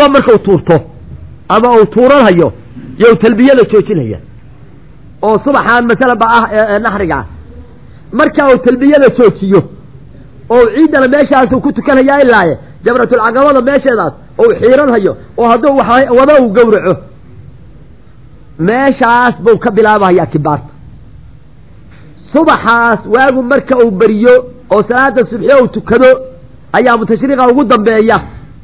caqaba markau tuurto ama uu tuuranhayo you talbiyada joojinaya oo subaxaan masala ba ah ee naxriga ah marka uu talbiyada joojiyo oo ciiddana meeshaasuu ku tukanhayaa ilaaye jamratulcaqabada meesheedaas ou xiiranhayo oo hadduu wada uu gowraco meeshaas buu ka bilaabahayaa kibaarta subaxaas waagu marka uu beriyo oo salaada subxiyo uu tukado ayaa mutashriqa ugu dambeeya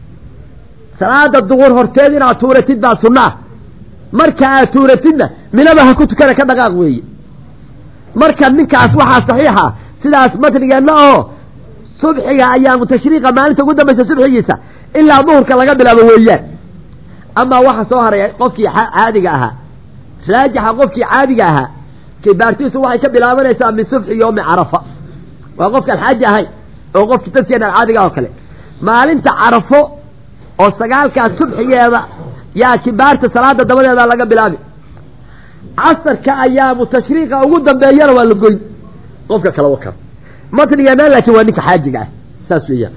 salaada duqur horteed inaad tuuratid baa sunnaa marka aad tuuratidna minaba ha ku tukana ka dhaqaaq weeye marka ninkaas waxaa saxiixa sidaas matnigeenna oo subxiga ayaa mutashriqa maalinta ugu dambaysa subxigiisa ilaa duhurka laga bilaabo weeyaan amaa waxa soo haray qofkii caadiga ahaa raajixa qofkii caadiga ahaa kibaartiisu waxay ka bilaabanaysaa min subxi yoomi carafa waa qofkaan xaaji ahayn oo qofki dadkeenaan caadiga oo kale maalinta carafo oo sagaalkaas subxigeeda yaa kibaarta salaada dabadeeda laga bilaabi casarka ayaa mutashriiqa ugu dambeeyana waa la goyn qofka kala wakar matnigeena laakiin waa ninka xaajiga ah saas weeyaan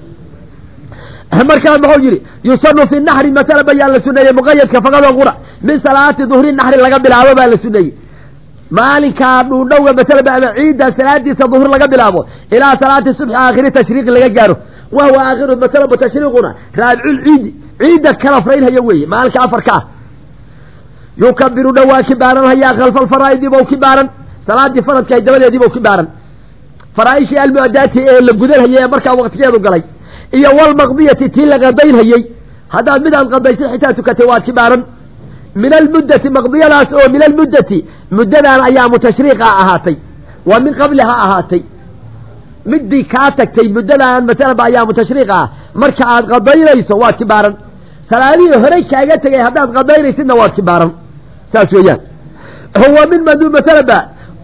markaa muxuu yidhi yusanu fi naxri masala bayaan la suneeyey muqayadka faqadoo qura min salaati duhri naxri laga bilaabo baa la suneeyey maalinkaa dhuudhowga masalaba ama ciidda salaadiisa duhur laga bilaabo ilaa salaati subxi aakhiri tashriiqi laga gaaro wahuwa aakhiru masalaba tashriiquna raabicul ciidda kala fraynhaya weeye maalinka afarka ah yukabiru dhowaa kibaaranhayaa khalfa alfaraa'idi bow kibaaran salaadii faradkahay dabadeedii bow kibaaran faraaishii almu'adaati ee la gudanhayay ee markaa waqtigeedu galay iyo walmaqdiyati tii la qadaynhayey haddaad midaan qadaysay xitaa tukatay waad kibaaran min almuddati maqdiyadaas oo min almuddati muddadan ayaa mutashriiqa ahaatay waa min qabliha ahaatay midii kaa tagtay muddadan masalaba ayaa mutashriiqa ah marka aad qadaynayso waad kibaaran salaadihii horey kaaga tegay haddaad qadaynaysidna waad kibaaran saas weeyaan huwa min madu masalaba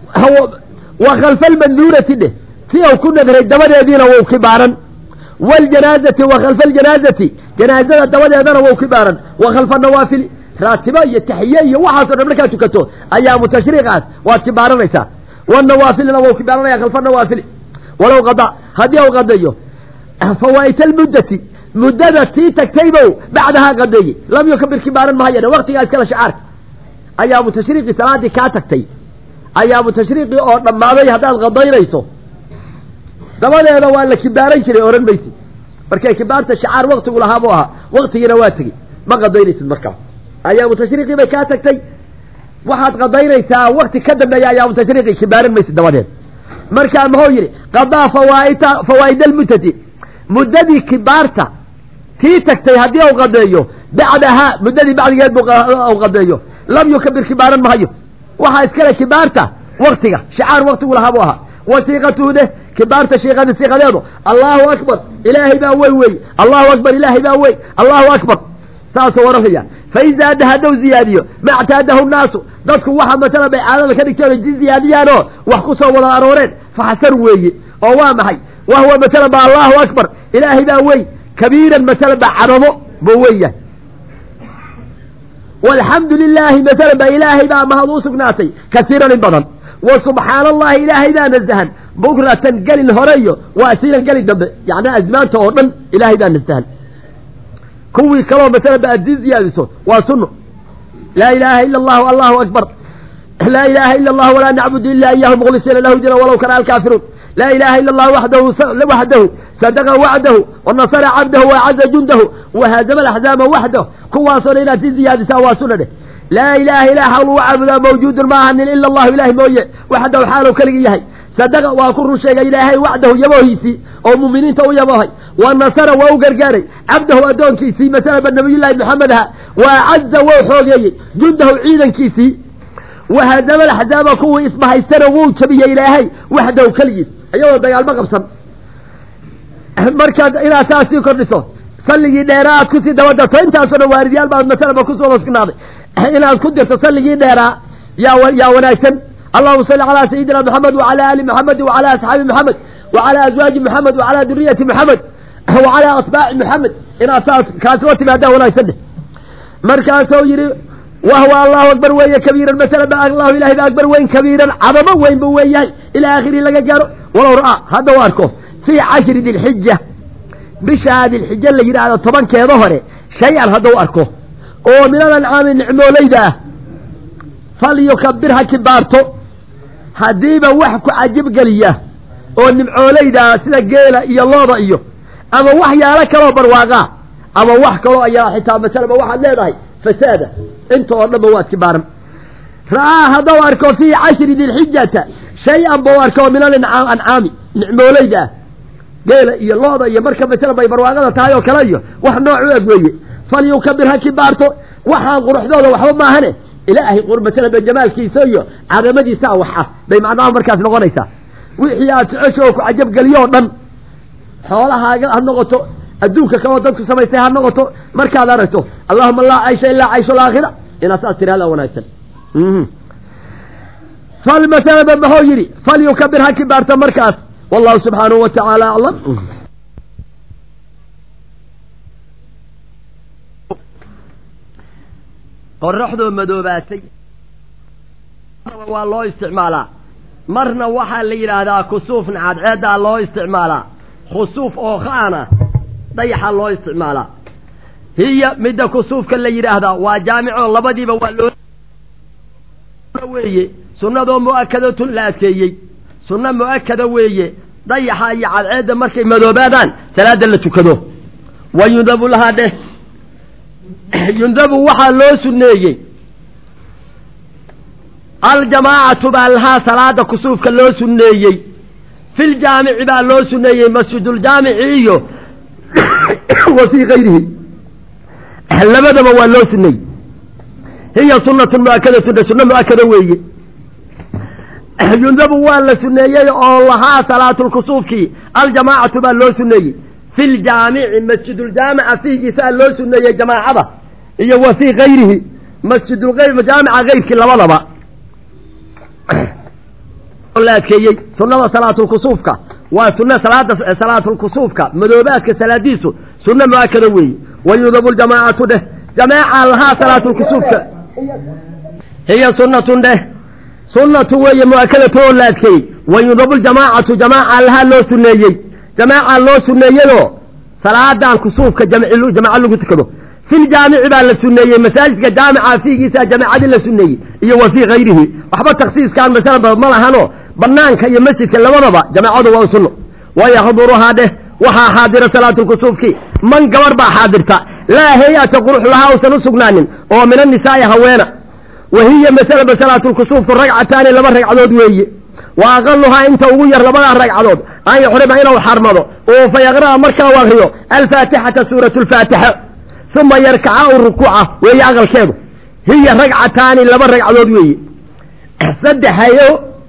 wa khalfa almanduurati dheh si uu ku nadray dabadeediina wou kibaaran waljanaazati wa khalfa aljanaazati janaazada dabadeedana wou kibaaran wa khalfa nawaafili raatibo iyo taxiye iyo waxaasoo dhan markaad tukato ayaa mutashriiqaas waad kibaaranaysaa wanawaafilina wou kibaaranaya khalfa nawaafili walow qada haddii u qadayo fawaa'ita almuddati muddada tii tagtaybow bacdahaa qadeeyey lam yukabir kibaaran mahayana waktigaa iskala shacaarka ayaa mutashriiqii salaadii kaa tagtay ayaa mutashriiqii oo dhammaaday haddaad qadaynayso dabadeeda waa la kibaaran jiray ohan maysid markay kibaarta shacaar waktigu lahaa buu ahaa waktigiina waa tegey ma qadaynaysid markaa ayaa mutashriiqii bay kaa tagtay waxaad qadaynaysaa wakti ka dambeeya ayaa mutashriiqii kibaaran maysid dabadeed markaa muxuu yidhi qadaa fawaaita fawaa'id almuddati muddadii kibaarta tii tagtay haddii u qadeeyo bacdahaa muddadii bacdigeed buu qadeeyo lam yukabir kibaaran mahayo waxaa iskale kibaarta waktiga shacaar waktigu lahaa buu ahaa wasiiqatuhu deh kibaarta shiiqadi siiqadeedu allahu akbar ilaahay baa wey wey allahu akbar ilaahay baa wey allahu akbar saasuu oranaya fain zaada haddou ziyaadiyo ma ctaadahu nnaasu dadku waxa masala bay caadada ka dhigteen si ziyaadiyaanoo wax ku soo wada arooreen faxsan weeye oo waa maxay wa huwa masala ba allahu akbar ilaahay baa wey kabiiran masala ba cadamo buu weeyahay walxamdu lilaahi masala ba ilaahay baa mahad u sugnaatay kasiiran in badan wa subxaana allahi ilaahay baa nasahan bukratan gelin horeyo waa asiilan gelin dambe yani azmaanta oo dhan ilaahay baa nasahan kuwii kaloo masala ba aad sii ziyaadiso waa sunno laa ilaaha ila allahu allahu akbar laa ilaha ila allah walaa nacbudu ila iyahu mukhlisiina lahu dina walow kana alkaafiruun laa ilaha ila allah waxdahu waxdahu sadaqa wacdahu wanasara cabdahu waacaza jundahu wahaazama alaxzaama waxdahu kuwaasoo dhan inaad sii ziyaadisaa waa sunna dheh laa ilaha ilaa xaq lagu caabudaa mawjuudun ma ahanin ila allahu ilahi mooye waxdahu xaalu keligii yahay sadaqa waa ku run sheegay ilaahay wacdahu yaboohiisii oo muuminiinta u yaboohay wa nasara waa u gargaaray cabdahu addoonkiisii masalaba nabiyullaahi maxamed aha wa acaza wou xoogeeyey jundahu ciidankiisii wahadama alaxzaaba kuwii isbahaystana wuu jabiyey ilaahay waxdahu keligiis iyadoo dagaalmo qabsan markaad inaad saas sii kordhiso salligii dheeraa aad kusii dabadarto intaasoo dhan waaridyaal baad masalaba kusoo wada sugnaaday inaad ku dirto salligii dheeraa yaa yaa wanaagsan allahuma salli calaa sayidina maxamed wacala ali maxamedi wacala asxaabi maxamed wacala azwaaji maxamed wacala duriyati maxamed wacala asbaaci maxamed inaad saas kaasi la timaadaa wanaagsan dheh markaasuu yidhi wahwa allahu akbar weeye kabiiran masala ba allahu ilahay ba akbar weyn kabiiran cadamo weyn buu weeyahay ilaa akhirihi laga gaaro walow ra'aa hadda u arko fii cashri dilxija bishaa dilxija la yidhaahdo tobankeeda hore shay-an hadduu arko oo min alancaami nicmoolayda ah falyukabir ha kibaarto haddiiba wax ku cajibgeliya oo nimcoolayda ah sida geela iyo looda iyo ama waxyaalo kaloo barwaaqaa ama wax kaloo ayaa xitaa masalaba waxaad leedahay fasaada inta oo dhanba waad kibaaran ra'aa hadduu arko fii cashri dilxijata shay-an buu arko min alancaami nicmoolayda ah geela iyo looda iyo marka masalan bay barwaaqada tahay oo kale iyo wax nooc u eg weeye falyukabir ha kibaarto waxaan quruxdooda waxba maahane ilaahay masalan ba jamaalkiisa iyo cadamadiisaa wax ah bay macnaha markaas noqonaysaa wixii aad jecesho oo ku cajabgeliyo o dhan xoolahaaga ha noqoto adduunka kaloo dadku samaystay ha noqoto markaad aragto allahuma laa caysha ilaa cayshu alaakhira inaad saas tirahdaa wanaagsan fal masalaba maxuu yidhi falyukabir ha kibaarto markaas wallahu subxaanahu wa tacaala aclam qoraxdoo madoobaatay waa loo isticmaalaa marna waxaa la yidhaahdaa kusuufna cadceeddaa loo isticmaalaa khusuuf oo khaana dayaxaa loo isticmaalaa hiya midda kusuufka la yidhaahdaa waa jaamico labadiiba waa loo weeye sunnadoo mu'akadatun la adkeeyey sunno mu'akada weeye dayaxa iyo cadceedda markay madoobaadaan salaada la tukado wa yundabu lahaa dheh yundabu waxaa loo sunneeyey aljamaacatu baa lahaa salaada kusuufka loo sunneeyey filjaamici baa loo sunneeyey masjiduljaamici iyo wa fii kayrihi labadaba waa loo sunneeyey hiya sunnatun mu'akadatun sunno mu'akada weeye yundabu waa la sunneeyey oo lahaa salaatulkusuufkii aljamaacatu baa loo sunneeyey fi ljaamici masjiduljaamica fiigiisaa loo sunneeyey jamaacada iyo wa fii kayrihi masjiduljaamica keyrkii labadaba la adkeeyey sunnada salaatulkusuufka waa sunna salaada salaatulkusuufka madoobaadka salaadiisu sunno mu'akada weeye wa yudabu ljamaacatu dheh jamaaca lahaa salaatulkusuufka hiya sunnatun dheh sunnatu weeye mu'akadatu oo la adkeeyey wa yudabu ljamaacatu jamaaca lahaa loo sunneeyey jamaaca loo sunneeyeyoo salaadan kusuufka jamaca lagu tukado filjaamici baa la sunneeyey masaajidka jaamica fiigiisa jamaacadii la sunneeyey iyo wa fii kayrihi waxba taksiiskaan masalaba ma lahano banaanka iyo masjidka labadaba jamaacadu waa sunno wayaxduruhaa dheh waxaa xaadira salaatulkusuufkii man gabar baa xaadirta laa hay-ata qurux lahaa usan u sugnaanin oo min annisaa'i haweena wa hiya masalaba salaatulkusuufku ragcataani laba ragcadood weeye wa aqaluhaa inta ugu yar labadaa ragcadood an yuxrima inuu xarmado oo fa yaqra'a markaa u akriyo alfaatixata suuratu lfaatixa uma yarkaca u rukuuca weeye aqalkeedu hiya ragcataani laba ragcadood weeye saddex hayo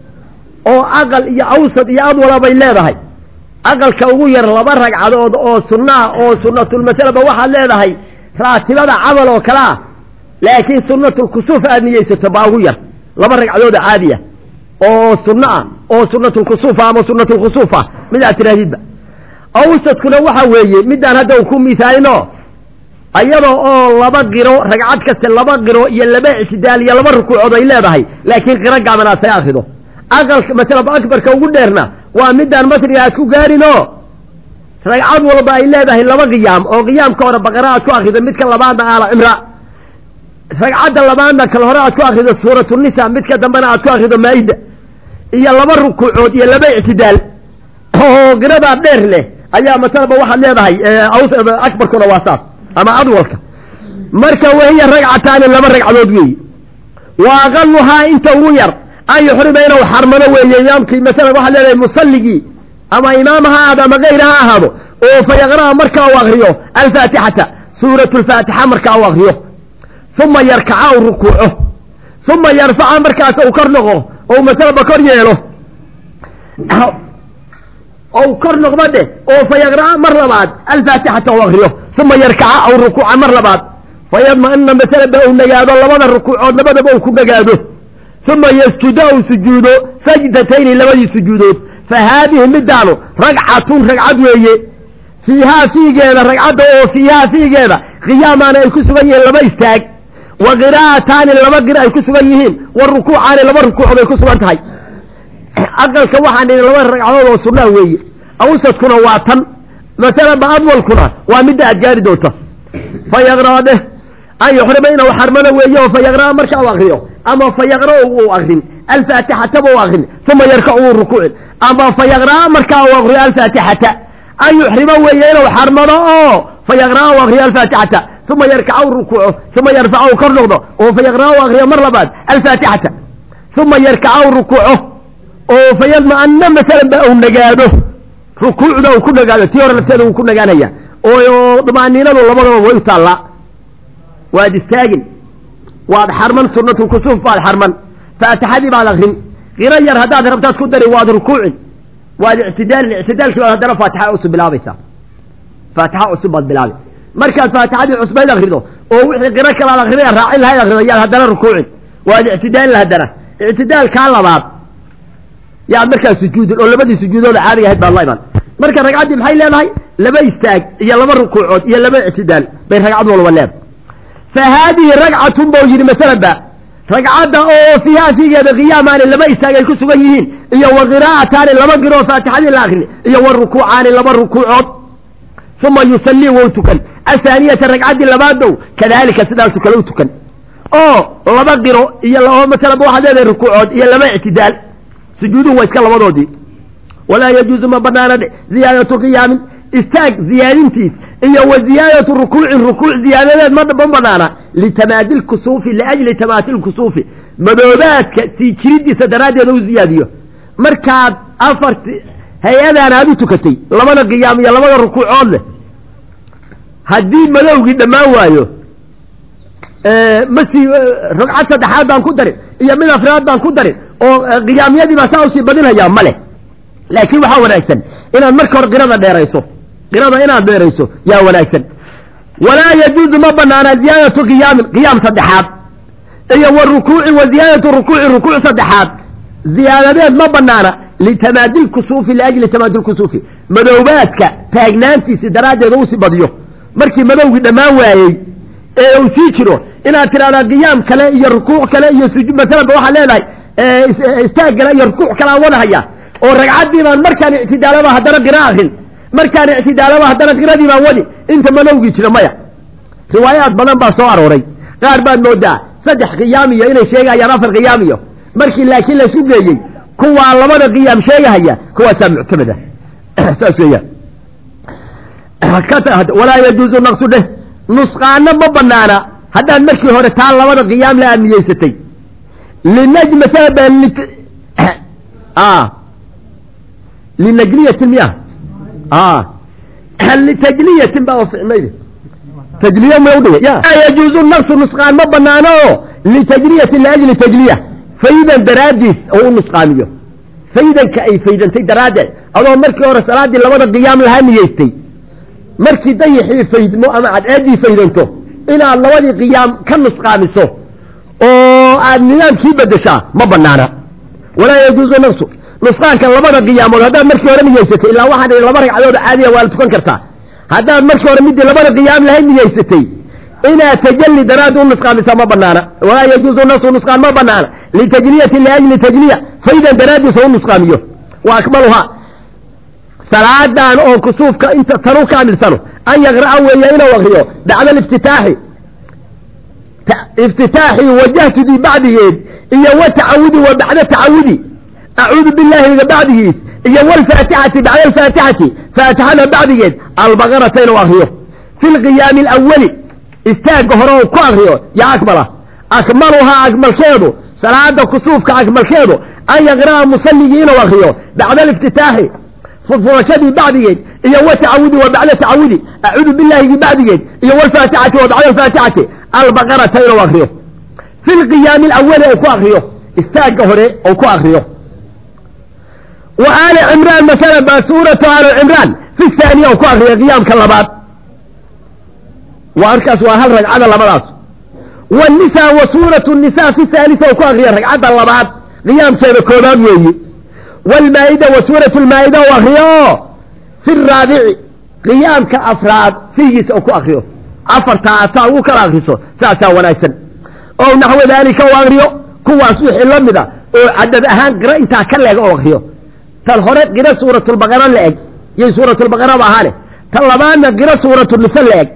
oo aqal iyo awsad iyo adwala bay leedahay aqalka ugu yar laba ragcadood oo sunnaa oo sunnatulmasalaba waxaad leedahay raatibada camal oo kale ah laakiin sunnatulkusuuf aad niyeysato baa ugu yar laba ragcadood oo caadi ah oo sunno ah oo sunnatulkusuufa ama sunnatulkhusuuf ah mid aad tidhaahdidba awsadkuna waxa weeye midaan hadda u ku misaalino iyadoo oo laba qiro ragcad kaste laba qiro iyo laba ictidaal iyo laba rukuucood ay leedahay laakiin qiro gaaban aad saga akrido aqalka masalaba akbarka ugu dheerna waa midaan masriga aad ku gaarinoo ragcad walba ay leedahay laba qiyaam oo qiyaamka hore baqara aad ku akrido midka labaadna aala cimra ragcadda labaadna kal hore aad ku akrido suuratulnisa midka dambena aad ku akrido maa-ida iyo laba rukuucood iyo laba ictidaal oo qiradaa dheer leh ayaa masalaba waxaad leedahay akbarkuna waa saas ama adwalka marka wahiya ragcataani laba ragcadood weeye wa aqaluhaa inta ugu yar an yuxrima inuu xarmado weeye imaamkii masalan waxaad leedahay musalligii ama imaam ha ahaado ama gayr ha ahaado oo fa yaqra'a markaa u akriyo alfaatixata suuratu lfaatixa markaa u akriyo uma yarkaca u rukuuco uma yarfaca markaas uu kor noqo ou masalaba kor yeelo ou kor noqdo dheh oo fa yaqra'a mar labaad alfaatixata u akriyo uma yarkaca aw rukuuca mar labaad fa yadma'ina masalaba uu nagaado labada rukuucood labadaba uu ku nagaado uma yasjudo ou sujuudo sajdatayni labadii sujuudood fa haadihi midaanu ragcatun ragcad weeye fiihaa fiigeeda ragcadda oo fiihaa fiigeeda qiyaamaana ay ku sugan yihiin laba istaag wa qiraa'ataani laba qira ay ku sugan yihiin wa rukuucaani laba rukuucood ay ku sugan tahay aqalka waxaan idhi laba ragcadood oo sunnaa weeye awsadkuna waa tan masalaba adwalkuna waa midda aad gaari doonta fayaqraa dheh an yuxrima inuu xarmado weeye oo fayaqraa marka u akriyo ama fayaqra uu akrin alfaatixataba u akrin uma yarkac uu rukuucin ama fayaqraa markaa uu akriyo alfaatixata an yuxrima weeye inuu xarmado oo fayaqraa u akriyo alfaatixata uma yarkaca u rukuuco uma yarfaca u kor noqdo oo fayaqraa u akriyo mar labaad alfaatixata uma yarkaca u rukuuco oo fayadma'ana masalan ba uu nagaado rukuucda uu ku nagaado tii hore lafteeda uu ku nagaanaya oo damaaniinadu labadaba way u taallaa waad istaagin waad xarman sunatu kusuuf baad xarman faatixadii baad akrin qiro yar haddaad rabtaad ku dari waad rukuucin waad ictidaalin ictidaalkii baad haddana faatixa cusub bilaabaysaa faatixa cusub baad bilaabi markaad faatixadii cusbayd akrido oo wixii qiro kalaad akriday raacin lahayd akrido yaad haddana rukuucin waad ictidaalin haddana ictidaalkaa labaad yaad markaa sujuudin oo labadii sujuudooda caadiga ahayd baad la iman marka ragcaddii maxay leedahay laba istaag iyo laba rukuucood iyo laba ictidaal bay ragcad walba leedahay fa haadihi ragcatun bau yidhi masalan ba ragcadda oo fiiha fiigeeda qiyaamaani laba istaag ay ku sugan yihiin iyo wa qiraa'ataani laba qiroo faatixadii la akrin iyo wa rukuucaani laba rukuucood uma yusallii wou tukan athaaniyata ragcaddii labaadow kadaalika sidaasu kale u tukan oo laba qiro iyo masalan waxaad leedahay rukuucood iyo laba ictidaal sujuuduhu waa iska labadoodii walaa yajuuzu ma banaana dhe ziyaadatu qiyaamin istaag ziyaadintiis iyo wa ziyaadatu rukuucin rukuuc ziyaadadeed ma banaana litamaadi lkusuufi liajli tamaati lkusuufi madoobaadka sii jiridiisa daraaddeed u ziyaadiyo markaad afarti hay-adaan aad u tukatay labada qiyaam iyo labada rukuucood leh haddii madowgii dhammaan waayo masii ragcad saddexaad baan ku darin iyo mid afraad baan ku darin oo qiyaamyadii baa saa usii badinhayaa ma leh laakiin waxaa wanaagsan inaad marka hore qirada dheerayso qirada inaad dheerayso yaa wanaagsan walaa yajuuzu ma banaana ziyaadatu qiyaamin qiyaam saddexaad iyo wa rukuucin wa ziyaadatu rukuuci rukuuc saddexaad ziyaadadeed ma banaana litamaadi lkusuufi liajli tamaadi lkusuufi madoobaadka taagnaantiisi daraaddeed usii badiyo markii madowgii dhammaan waayey ee uu sii jiro inaad tidhahdaa qiyaam kale iyo rukuuc kale iyo sujuud masalanba waxaad leedahay istaag kale iyo rukuuc kale aan wadahaya oo ragcaddii baan markaan ictidaalaba haddana qira akrin markaan ictidaalaba haddana qiradii baan wadi inta madowgii jira maya riwaayaad badan baa soo arooray qaar baad moodaa saddex qiyaamiyo inay sheegayaan afar qiyaamiyo markii laakiin laysu geeyey kuwaa labada qiyaam sheegahaya kuwaasaa muctamada saas weeyaan walaa yajuuzu naqsu dheh nusqaano ma banaana haddaad markii hore taa labada qiyaam la aad niyeysatay linajmata linajliyatin miya litajliyatin baa ficnayd tajliya ma udhiga ya yajuuzu naqsu nusqaan ma banaano oo litajliyatin liajli tajliya faydan daraaddiis oo u nusqaamiyo faydanka ay faydantay daraaddeed adoo markii hore salaaddii labada qiyaam lahaa niyeystay markii dayixii faydmo ama cadceeddii faydanto inaad labadii qiyaam ka nusqaamiso oo aad nidaamkii bedeshaa ma banaana walaa yajuuzu naqsu nusqaanka labada qiyaamood haddaad markii hore niyeysatay ilaa waxaan ihi laba ragcadood caadiya waa la tukan kartaa haddaad markii hore midii labada qiyaam lahayd niyeysatay inaad tajalli daraaddi u nusqaamisaa ma banaana walaa yajuuzu naqsu nusqaan ma banaana litajliyati liajli tajliya faydan daraaddiisa u nusqaamiyo wa akmaluhaa salaadan oo kusuufka inta tanu kaamilsano an yaqra'a weeye inuu akriyo bacda aliftitaaxi iftitaaxi wajahtudii bacdigeed iyo wa tacawudi wa bacda tacawudi acuudu bilaahiga bacdigiis iyo wlfaatixati bacda alfaatixati faatixada bacdigeed albaqarata inuu akriyo fi lqiyaami alawali istaagga hore oo ku akriyo yaa akmala akmaluhaa akmalkeedu salaada kusuufka akmalkeedu an yaqra'a musalligii inuu akriyo bacda aliftitaaxi furfurashadii bacdigeed iyo wa tacawudi wa bacda tacawudi acuudu bilaahigii bacdigeed iyo wlfaatixati wa bacda alfaatixati albaqarata inuu akriyo fi lqiyaami alawali ou ku akriyo istaagga hore ou ku akriyo wa aali cimraan masalan baa suuratu aali cimraan fi haaniya ou ku akriyo qiyaamka labaad waa arkaas waa hal ragcada labadaas wanisaa wa suuratu nisaa fi haalisa ou ku akriyo ragcadda labaad qiyaamkeeda koobaad weeye wlmaa'ida wa suuratu lmaa'ida ou akriyo oo fi raabici qiyaamka afraad fiigiisa ou ku akriyo afartaa ataa ugu kala akriso saasaa wanaagsan oo naxwo daalika ou akriyo kuwaas wixii la mida oo cadad ahaan qiro intaa ka leeg oo akriyo tan hore qiro suuratulbaqara la eg yay suuratulbaqaraba ahaane tan labaadna qiro suuratulnisa la eg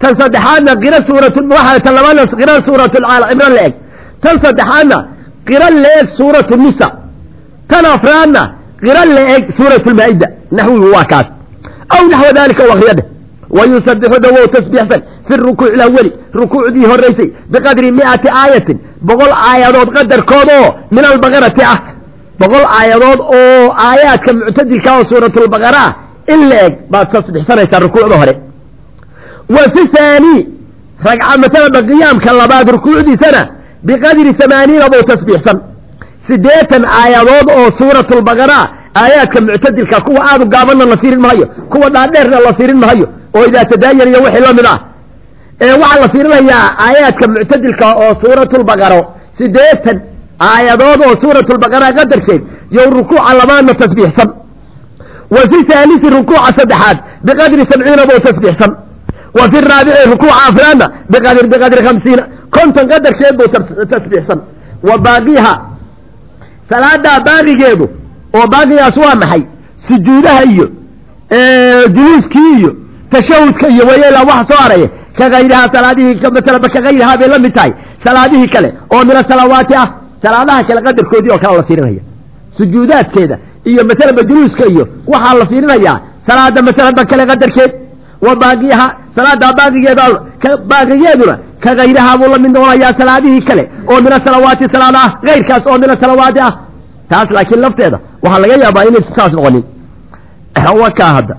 tan saddexaadna qiro suurat waxaa tan labaadna qiro suurat cimran la eg tan saddexaadna qiro la eg suuratu nisa tan afraadna qiro la eg suurat lmaa-ida naxwigu waa kaas aw naxwa dalika u akriyadhe wayusabixu dawow tasbiixsan fi rukuuci laweli rukuucdii horeysay biqadri miati aayatin boqol aayadood qadarkood oo min albaqarati ah boqol aayadood oo aayaadka muctadilka oo suuratulbaqara ah in la eg baad tasbixsanaysaa rukuucda hore wa fi haani ragca masalada qiyaamka labaad rukuucdiisana biqadri hamaaniina buu tasbiixsan siddeetan aayadood oo suuratulbaqara aayaadka muctadilka kuwa aadu gaabanna la fiirin mahayo kuwa dhaadheerna la fiirin mahayo oo idaa tadaayan iyo wixii la mid ah ee waxaa la fiirinayaa aayaadka muctadilka oo suuratulbaqaro siddeetan aayadood oo suuratulbaqara qadarkeed yo rukuuca labaadna tasbiixsan wa fi haalisi rukuuca saddexaad biqadri sabciina buu tasbiixsan wa fi raabici rukuuca afraadna biqadri biqadri khamsiina konton qadarkeed buu tasbiixsan wa baaqiha salaadaa baaqigeedu oo baaqigaas waa maxay sujuudaha iyo juluuskii iyo tashahudka iyo wayela waxa soo araya kagayrihaa salaadihii masalaba kagayrihaa bay la mid tahay salaadihii kale oo min asalawaati ah salaadaha kale qadarkoodii oo kale la fiirinaya sujuudaadkeeda iyo masalaba juluuska iyo waxaa la fiirinayaa salaada masalaba kale qadarkeed wa baaqiha salaadaa baaqigeeda baaqigeeduna kagayrihaa buu la mid noqonayaa salaadihii kale oo min asalawaati salaada ah kayrkaas oo min asalawaati ah taas laakiin lafteeda waxaa laga yaabaa inaysan saas noqonin wakaa hadda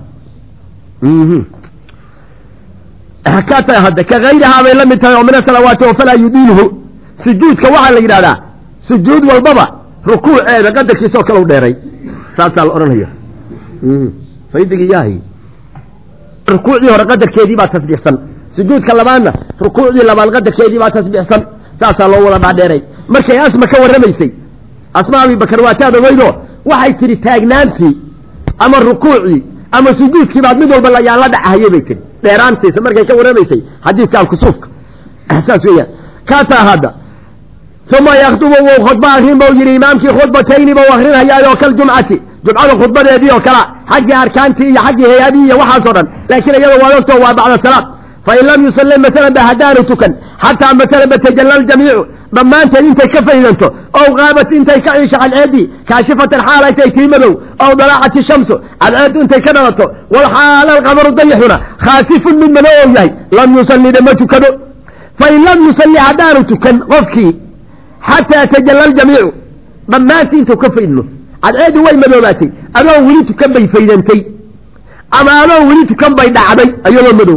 ka tahay hadda kagayrihaa bay la mid tahay oo min asalawaati oo falaa yudiinuhu sujuudka waxaa la yidhahdaa sujuud walbaba rukuuceeda qadarkiisa oo kale u dheeray saasaa la odhanaya faydigii yahay rukuucdii hore qadarkeedii baa tasbiixsan sujuudka labaadna rukuucdii labaad qadarkeedii baa tasbiixsan saasaa loo wada dhaadheeray markay asma ka warramaysay asma abibakar waataad ogeydo waxay tidhi taagnaantii ama rukuucii ama sujuudkii baad mid walba layaan la dhacahayay bay tihi dheeraantiisa markay ka warramaysay xadiidka alkusuufka saas weeyaan kaasaa hadda uma yakdubu wuu khudba akrin bau yidhi imaamkii khudbatayni bau akrinhayaayoo kal jumcati jumcada khudbadeedii oo kala xaggii arkaantii iyo xaggii hay-adii iyo waxaasoo dhan laakiin iyada waa ogto waa bacda salaad fain lam yusalli masalan ba haddaanu tukan xataa masalan ba tajalla aljamiicu dhammaanteed intay ka faydanto ow qaabat intay ka ciisho cadceeddii kaashifatan xaal ay tahay tii madow ow dalaacati shamsu cadceeddu intay ka dhalato walxaala alqamaru dayaxuna khaasifun mid madow ou yahay lam yusallina ma tukado fain lam yusalli haddaanu tukan qofkii xataa tajalla aljamiicu dhammaantii intuu ka faydmo cadceeddu way madoobaatay adoo weli tukan bay faydantay ama adoo weli tukan bay dhacday iyadoo madow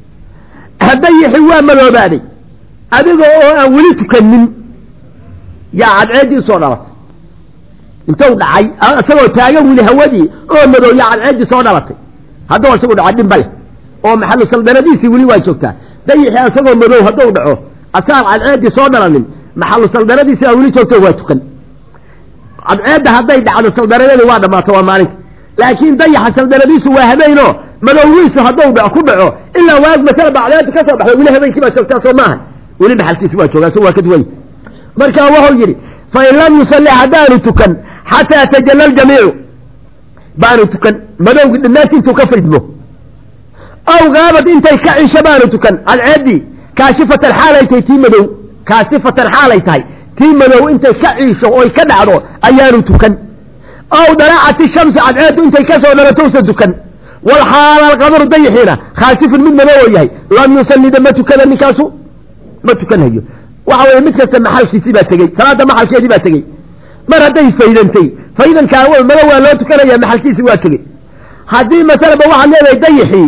dayaxi waa madoobaaday adiga oo aan weli tukanin yaa cadceeddii usoo dhalatay intuu dhacay isagoo taagan weli hawadii oo madow yaa cadceeddii soo dhalatay hadduu isagu dhaco dhimba leh oo maxalu saldanadiisii weli waa joogtaa dayaxi isagoo madow hadduu dhaco asaan cadceeddii soo dhalanin maxalu saldanadiisi aa weli joogto waa tukan cadceedda hadday dhacdo saldanadeedu waa dhammaato waa maalinta laakiin dayaxa saldanadiisu waa habeenoo madowgiisu hadduu dha ku dhaco ilaa waag masala bacdeedu ka soo baxdo weli habeenkii baa joogtaa soo maaha weli maxalkiisi waa joogaa so waa ka duwany marka wuxuu yidhi fain lam yusalli haddaanu tukan xataa tajalla aljamiicu baanu tukan madowgi dhammaanti intuu ka faydmo aw gaabad intay ka cisho baanu tukan cadceeddii kaashifatan xaalay tahay tii madow kaasifatan xaalay tahay tii madow intay ka ciisho oy ka dhacdo ayaanu tukan aw dalaacati shamsi cadceeddu intay ka soo dhalatowsa tukan walxaala alqamaru dayixiina khaasifun mid madow oo yahay lam yusallida ma tukada ninkaasu ma tukanhayo waxa weye mid kasta maxalkiisii baa tegey salaada maxalkeedii baa tegey mar hadday faydantay faydankaa madow waa loo tukanaya maxalkiisii waa tegey haddii masalaba waxaad leedahay dayixii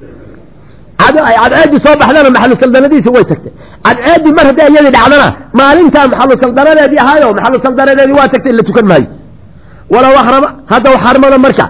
cadceeddii soo baxdana maxalu saldanadiisi way tagtay cadceeddii mar hadday iyadii dhacdana maalintaa maxalu saldanadeedii ahaayo maxalu saldanadeedii waa tagtay la tukan maayo walow ahrama haddaw xarmada marka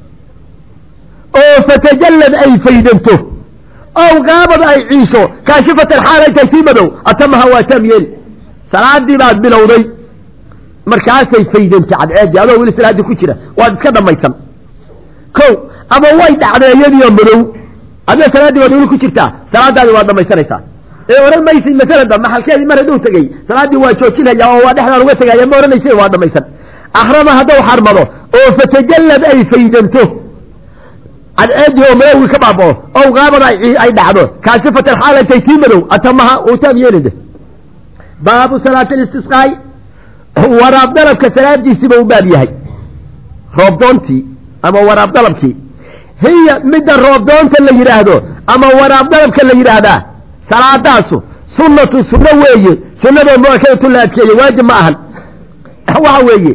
oo fatajallad ay faydanto ow qaabad ay ciisho kaashifatan xaal ay tahay tii madow atamaha waa taam yeeli salaadii baad bilowday markaasay faydantay cadceeddii adoo weli salaaddii ku jira waad iska dhammaysan ko ama way dhacday iyadiioo madow adna salaaddii waad weli ku jirtaa salaadaadii waad dhamaysanaysaa ee odhan maysid masalada maxalkeedii mar hadduu tegey salaaddii waa joojinaya oo waa dhexdaan uga tegaya ma odhanaysa waa dhamaysan ahrama haddau xarmado oo fatajallad ay faydanto cadceedii oo madowgii ka baabao ow qaabada ay dhacdo kaasifatan xaalantay tii madow atamaha uu taam yeelide baabu salaati listisqaai waraab dalabka salaadiisiiba u baab yahay roobdoontii ama waraab dalabkii hiya midda roobdoonta la yidhaahdo ama waraab dalabka la yidhaahdaa salaadaasu sunnatu sunno weeye sunnadoo muakadatu la adkeeye waajib ma ahan waxa weeye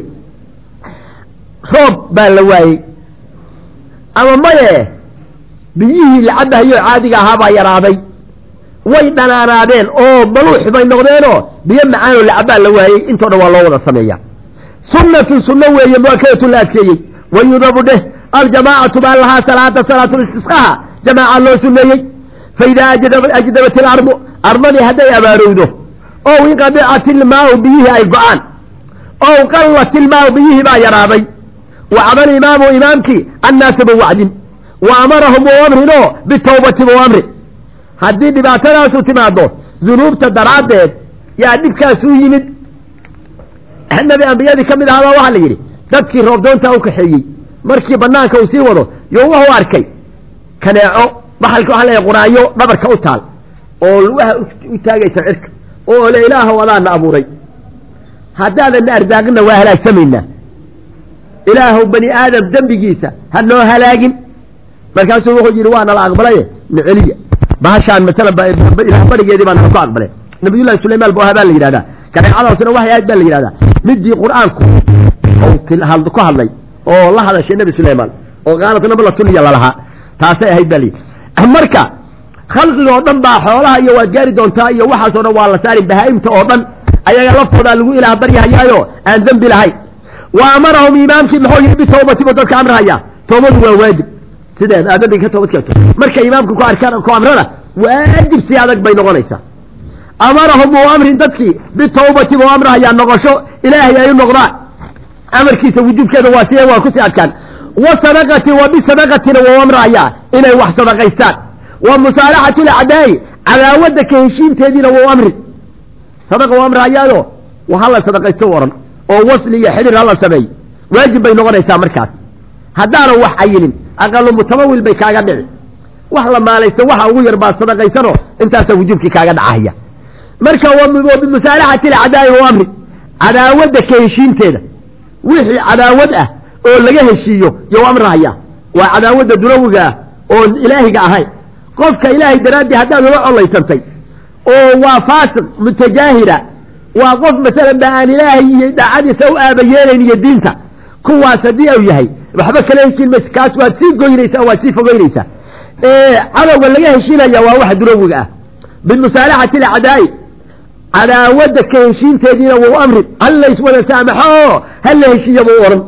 roob baa la waayey ama maye biyihii la cabahayo caadiga ahaa baa yaraaday way dhanaanaadeen oo maluux bay noqdeenoo biyo macaanoo la cabaa la waayey intoo dhan waa loo wada sameeya sunnatun sunno weeye muakadatu la adkeeyey wayudabu dheh aljamaacatu baa lahaa salaata salaatulistisqaha jamaaca loo suneeyey faidaa ajdabat ilardu ardadii hadday abaarowdo ow inqadicat ilmaau biyihii ay go-aan ow qallat ilmaau biyihii baa yaraaday wacda alimaamu imaamkii annaasa bawacdin wa amarahum u amrinoo bitawbati buu amri haddii dhibaatadaasu timaado dunuubta daraaddeed yaa dhibkaasu yimid nabi ambiyadii ka mid ahaabaa waxaa la yidhi dadkii roobdoontaa u kaxeeyey markii banaanka uu sii wado yo wuxuu arkay kaneeco baxalka waxaa leeyahay quraayo dhabarka u taal oo lugaha u taagaysa cirka oo le ilaahow adaana abuuray haddaadanna ardaaqina waa halaagsamaynaa ilaahow bani aadam dembigiisa ha noo halaagin markaasuu wuxuu yidhi waana la aqbalaye naceliya bahashaan masalan ilaah barigeedii baan ku aqbalay nabiyullahi sulaymaan bu ahaa baa la yidhahdaa kaneecadaasuna waxay ahayd baa la yidhahdaa midii qur-aanku ku hadlay oo la hadashay nebi sulaymaan oo qaalat nablatulya lalahaa taasay ahayd baa layidhi marka khalqiga oo dhan baa xoolaha iyo waad gaari doontaa iyo waxaasoo dhan waa la saari bahaa-imta oo dhan ayaga laftoodaa lagu ilaah baryahayaayo aan dembi lahayn wa amarahum imaamkii muxuu yidhi bitawbati buu dadka amrahaya toobadu waa waajib sideed aad dambiga ka toobad keento marka imaamku ku arkaan ku amrana waajib si adag bay noqonaysaa amarahum uu amrin dadkii bitawbati buu amrahayaa noqosho ilaahay ay u noqdaan amarkiisa wujuubkeeda waa siye waa kusii adkaan wa sadaqati wa bisadaqatina wuu amrahayaa inay wax sadaqaystaan wa musaalaxati lacdaa'i cadaawadda ka heshiinteediina wuu amri sadaqa u amrahayaayo hala sadaqaysto oran oo wasli iyo xidhir hala sameey waajib bay noqonaysaa markaas haddaanan wax cayinin aqalu mutamawil bay kaaga dhici wax la maalaysto waxa ugu yar baad sadaqaysano intaasaa wujuubkii kaaga dhacaya marka wa bimusaalaxati lacdaa'i u amri cadaawadda ka heshiinteeda wixii cadaawad ah oo laga heshiiyo you amrahaya waa cadaawadda dunawiga ah oon ilaahiga ahayn qofka ilaahay daraaddii haddaad ula colaysantay oo waa faasiq mutajaahira waa qof masalan ba aan ilaahay iyo daacadiisa u aaba yeelayn iyo diinta kuwaas haddii u yahay waxba kala heshiin mayse kaas waad sii goynaysaa waad sii fogeynaysaa cadowga laga heshiinaya waa wax dunawiga ah bimusaalaxati lacdaa'i cadaawadda ka heshiinteediina wuu amri hal layswada saamaxo hal la heshiiya buu odhan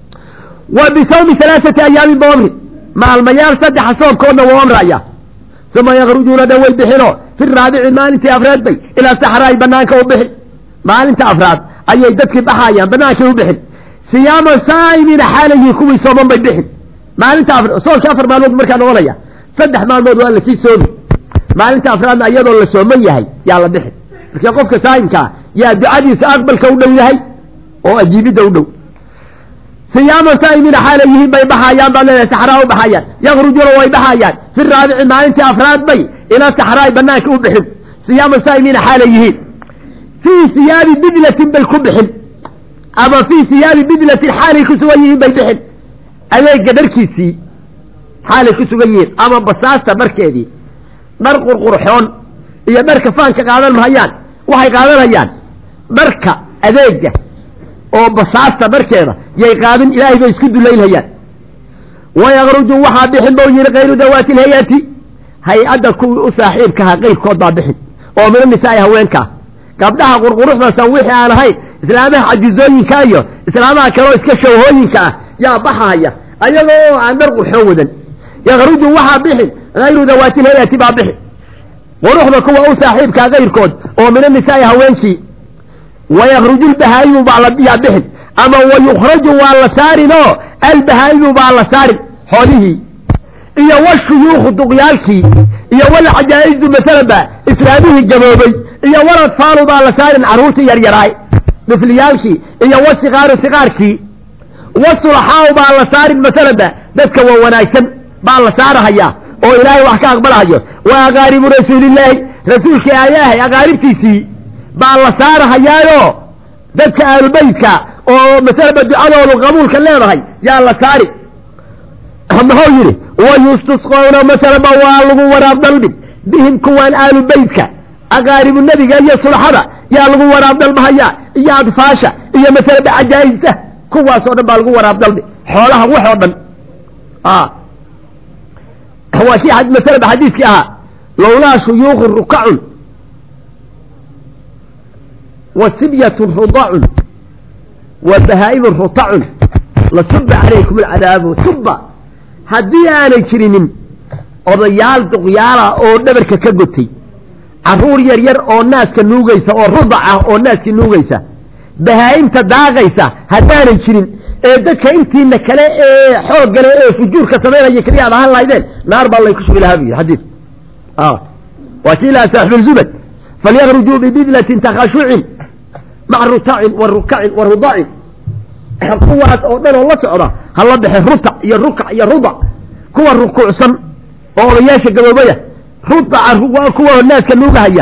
wa bisawmi alaaati ayaamin buu amri maalmayaal saddexa soomkoodna wuu amraya uma yakrujuuna dhan way bixino fi raabici maalintii afraad bay ilaa saxraay banaanka u bixin maalinta afraad ayay dadkii baxayaan banaankay u bixin siyaaman saa'imiina xaalayii kuwii sooman bay bixin maalinta soonka afar maalmood markaa noqonaya saddex maalmood waa lasii soomi maalinta afraadna iyadoo la sooman yahay yaa la bixin marka qofka saa'imkaa yaa ducadiisa aqbalka u dhow yahay oo ajiibidda u dhow siyaaman saa'imiina xaala yihiin bay baxayaan baad leedahay saxraa u baxayaan yakrujuuna way baxayaan fi raabici maalintii afraad bay ilaa saxraay banaanka u bixin siyaaman saa'imiina xaala yihiin fii siyaabi bidlatin bay ku bixin ama fii siyaabi bidlatin xaalay ku sugan yihiin bay bixin adeega dharkiisii xaalay ku sugan yihiin ama basaasta dharkeedii dhar qurqurxoon iyo dharka faanka qaadan mahayaan waxay qaadanayaan dharka adeega oo basaasta dharkeeda yay qaadin ilaahay bay isku dulaylhayaan wayakruju waxaa bixin bau yihi kayru dawaati lhay-ati hay-adda kuwii u saaxiibkaha qayrkood baa bixin oo mina nisaai haweenkaa gabdhaha qurquruxdasan wixii aan ahayn islaamaha cajizooyinka iyo islaamaha kaleo iska shawhooyinka ah yaa baxahaya ayagoo aan dhar qurxoon wadan yakruju waxaa bixin hayru dawaati lhay-ati baa bixin quruxda kuwa u saaxiibkaa kayrkood oo mina nisaai haweenkii wayakruju lbahaa'imu baa yaa bixin ama wayukhraju waa la saarin oo albahaa'imu baa la saarin xoolihii iyo washuyuukhu duqyaalkii iyo walcajaa'izu masalan ba islaamihii gaboobay iyo waladfaalu baa la saarin carruurtii yaryaraay dhifliyaalkii iyo wasikaaru sikaarkii wasulaxaau baa la saarin masalan ba dadka waa wanaagsan baa la saarahayaa oo ilaahay wax ka aqbalahayo wa aqaaribu rasuulillaahi rasuulkii ilaahay aqaaribtiisii baa la saarahayaayo dadka aalubeytka oo masalaba ducadoodu qabuulka leedahay yaa la saari muxuu yidhi wayustasqoona masalaba waa lagu waraab dalbin bihim kuwaan aalubeytka aqaaribu nebiga iyo sulxada yaa lagu waraab dalbahayaa iyo adfaasha iyo masalaba cajaa'ibta kuwaasoo dhan baa lagu waraab dalbi xoolaha wax oo dhan waa kii masalaba xadiiskii ahaa lowlaa shuyuuku rukacun wa sibyatun rudacun wa bahaa'imun rutacun lasuba calaykum alcadaabu suba haddii aanay jirinin odayaal duqyaala oo dhabarka ka gotay carruur yar yar oo naaska nuugaysa oo rudac ah oo naaskii nuugaysa bahaa'imta daaqaysa haddaanay jirin ee dadka intiina kale ee xooggale ee fujuurka samaynaya keliya ad ahaan lahaydeen naar baa lay ku shubi lahaa bu yidhi xadiis waa kii lahaa saaxibulzubad falyakrujuu bibidlatin takhashucin maca rutacin wa rukacin wa rudacin kuwaas oo dhan oo la socda ha la baxe rutac iyo rukac iyo rudac kuwa rukuucsan oo odayaasha gaboobaya rudaca kuwa naaska nuugahaya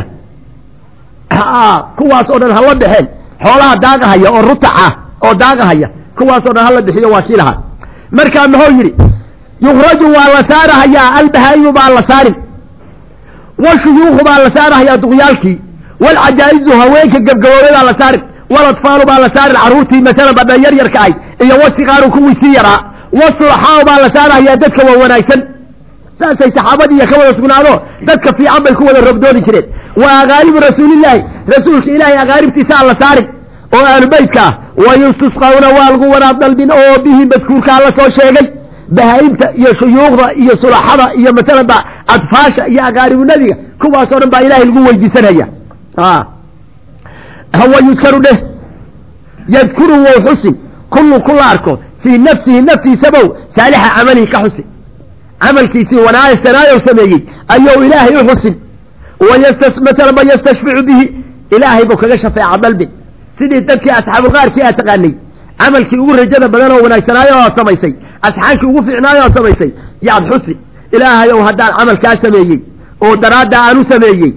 kuwaas oo dhan hala baxeen xoolaha daaqahaya oo rutaca oo daaqahaya kuwaasoo dhan hala bixiyo waa kii lahaa markaa muxuu yidhi yukraju waa la saarahayaa albahaa'imu baa la saarin washuyuuku baa la saarahayaa duqyaalkii walcajaa'izu haweenka gebgaboobay baa la saarin waladfaalu baa la saarin carruurtii masalan badhan yar yarka ahay iyo wasikaaru kuwii sii yaraa wasulaxaau baa la saarahayaa dadka waa wanaagsan saasay saxaabadiiya ka wada sugnaado dadka fiican bay ku wada robdoodi jireen wa aqaaribu rasuulillaahi rasuulka ilaahay aqaaribtiisaa la saarin oo aalubeytka ah wayustusqawna waa lagu waraab dalbin oo bihi madkuurkaa la soo sheegay bahaa'imta iyo shuyuukhda iyo sulaxada iyo masalanba adfaasha iyo aqaaribu nebiga kuwaasoo dhan baa ilaahay lagu weydiisanaya hawa yudkaru dheh yadkuru wow xusin kullu kula arko fii nafsihi naftiisabow saalixa camalihi ka xusin camalkiisii wanaagsanaayow sameeyey ayuu ilaahay u xusin waymasalaba yastashficu bihi ilaahay buu kaga shafeeca dalbin sidii dadkii asxaabulqaarkii aad taqaanay camalkii ugu rajada badan oo wanaagsanaayo oo samaysay asxaabkii ugu fiicnaayo oo samaysay yaad xusi ilaahay ow haddaan camalkaa sameeyey oo daraadda aan u sameeyey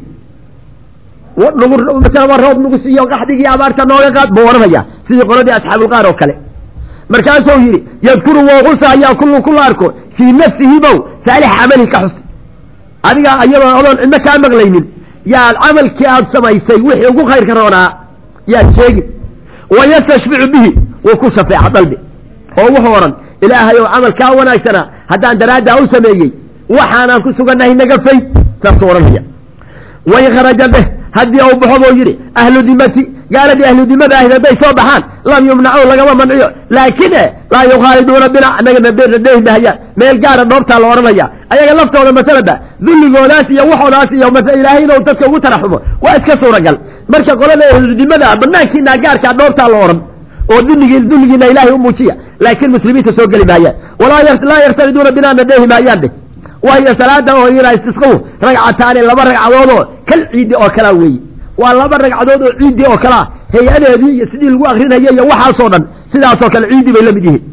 masalaba roob nagu siiyo qaxdigii abaarta nooga qaad buu odhanaya sidii qoladii asxaabulqaar oo kale markaasuu yidhi yadkuru wou xusahayaa kullu kula arko fii nafsihi bow saalix camalihi ka xusi adiga iyadoo odoon cidno kaa maqlaynin yaad camalkii aad samaysay wixii ugu khayrka roonaa yaad sheegin wayastashficu bihi wuu ku shafeeca dalbi oo wuxuu odhan ilaahay ou camalkaa wanaagsanaa haddaan daraaddaa u sameeyey waxaanaan ku sugannahay naga fay saasuu odhanaya wain kharaja beh haddii uu baxo buu yidhi ahlu dimati gaaladii ahlu dimada ahayd hadday soo baxaan lam yumnacu lagama manciyo laakiin e laa yukhaaliduuna bina anagana beernadeehi mahayaan meel gaara dhoobtaa la odhanaya ayaga laftooda masalaba dulligoodaas iyo waxoodaas iyo ilaahay inuu dadka ugu taraxumo waa iska suuragal marka qolada ahludimada banaankiina gaarkaa dhoobtaa la odhan oo dulligii dulligiina ilaahay u muujiya laakiin muslimiinta soo geli maayaan walaa yartaliduuna bina nadeehi maayaan dheh wahiyo salaada oo iyana istisqahu ragcataani laba ragcadoodoo kal ciidi oo kalaa weeye waa laba ragcadood oo ciidi oo kalea hay-adeedii iyo sidii lagu akrinaya iyo waxaasoo dhan sidaasoo kale ciidi bay la mid yihiin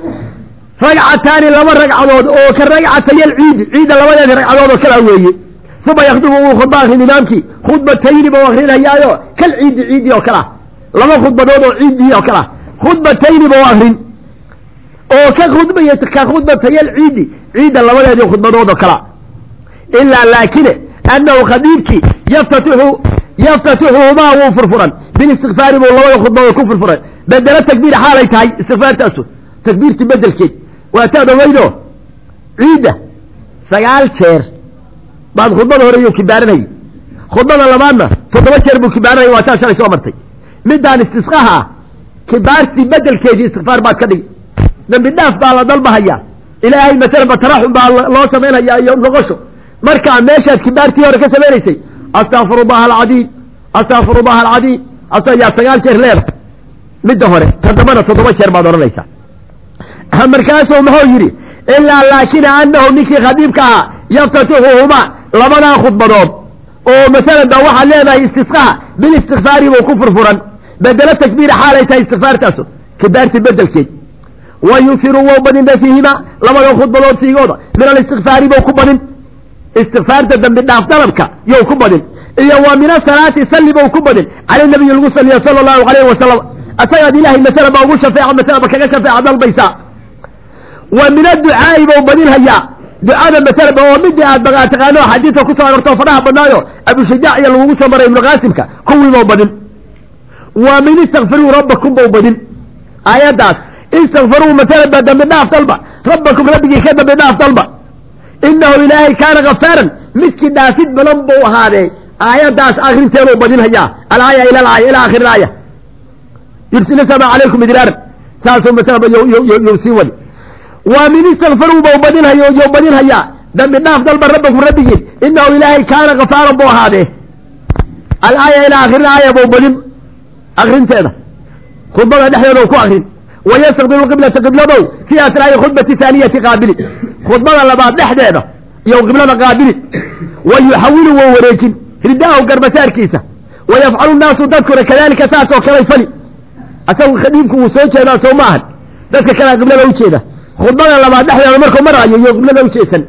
ragcataani laba ragcadood oo ka ragcatayal ciidi ciidda labadeeda ragcadood oo kalaa weeye uma yakdubu wuu khudba akrin imaamkii khudbatayni bau akrinayaayo kal ciidi ciidi oo kalea laba khudbadood oo ciidii oo kalea khudbatayni bau akrin oo ka khudbay ka khudbatayal ciidi ciidda labadeedii khudbadood oo kalea ilaa laakine annahu khadiibkii yaftatixu yaftatixuhumaa wuu furfuran bilistikfaari buu labada khudbadood ku furfuray bedelo takbiir xaalay tahay istikfaartaasu takbiirtii bedelkeed waa taad ogeydo ciidda sagaal jeer baad khudbada hore iyuu kibaaranayay khudbada labaadna toddoba jeer buu kibaaranayay waa taa shalay soo martay midaan istisqaha ah kibaartii bedelkeedii istikfaar baad ka dhigi dambi dhaaf baa la dalbahayaa ilaahay masalaba taraxum baa loo samaynayaa iyo noqosho markaa meeshaad kibaartii hore ka samaynaysay astakfiru llaha alcadiim astakfiru llaha alcadiim asayaa sagaal jeer leeda midda hore ta dambana toddoba jeer baad odhanaysaa markaasuu muxuu yidhi ilaa laakina anahu ninkii khadiibka ahaa yaftatixuhumaa labadaa khudbadood oo masalan ba waxaad leedahay istisqaha bilistikfaari buu ku furfuran bedelo takbiira xaalay tahay istikfaartaasu kibaartii bedelkeed wa yufiru wou badinta fiihima labada khudbadood fiigooda min alistikfaari bou ku badin istikfaarta dambi dhaaf dalabka yow ku badin iyo wa min asalaati salli bou ku badin cala nabiyi lagu saliya sala allahu alayhi wasalam asagaad ilaahay masala ba ugu shafeeca masalaba kaga shafeeca dalbaysaa wa min adducaa'i bou badinhayaa ducada masalaba oo midii aad bagaa taqaano xadiidka kusoo arortoo fadhaha badnaayo abushajac iyo lagugu soo maray ibnu qaasimka kuwii bou badin wa min istakfiruu rabbakum bou badin aayaddaas istakfiruu masalaba dambi dhaaf dalba rabbakum rabbigii ka dambi dhaaf dalba inahu ilaahay kaana kafaaran midkii dhaafid badan buu ahaadee aayaddaas akrinteeduu badinhayaa alaaya ila alaaya ila akhir aaya yursila sama calaykum idraaran saasuu masalaba you sii wadi wa min istakfiruu bau badinhayo you badinhayaa dambi dhaaf dalba rabbakum rabbigiin inahu ilaahay kaana kafaaran buu ahaadee alaaya ila akhir aaya buu badin akrinteeda khudbada dhexdeeda ku akrin wayastaqbilu qiblata qibladow fii asraa'i khudbati haaniyati qaabili khudbada labaad dhexdeeda iyo qiblada qaabili wa yuxawilu wa wareejin ridaahu garbasaarkiisa wa yafcalu naasu dadkuna kadalika saas oo kalay fali asagu khadiibku wuu soo jeedaa soo maahan dadka kalea qiblada ujeeda khudbada labaad dhexdeeda markuu maraayo iyo qiblada ujeedsan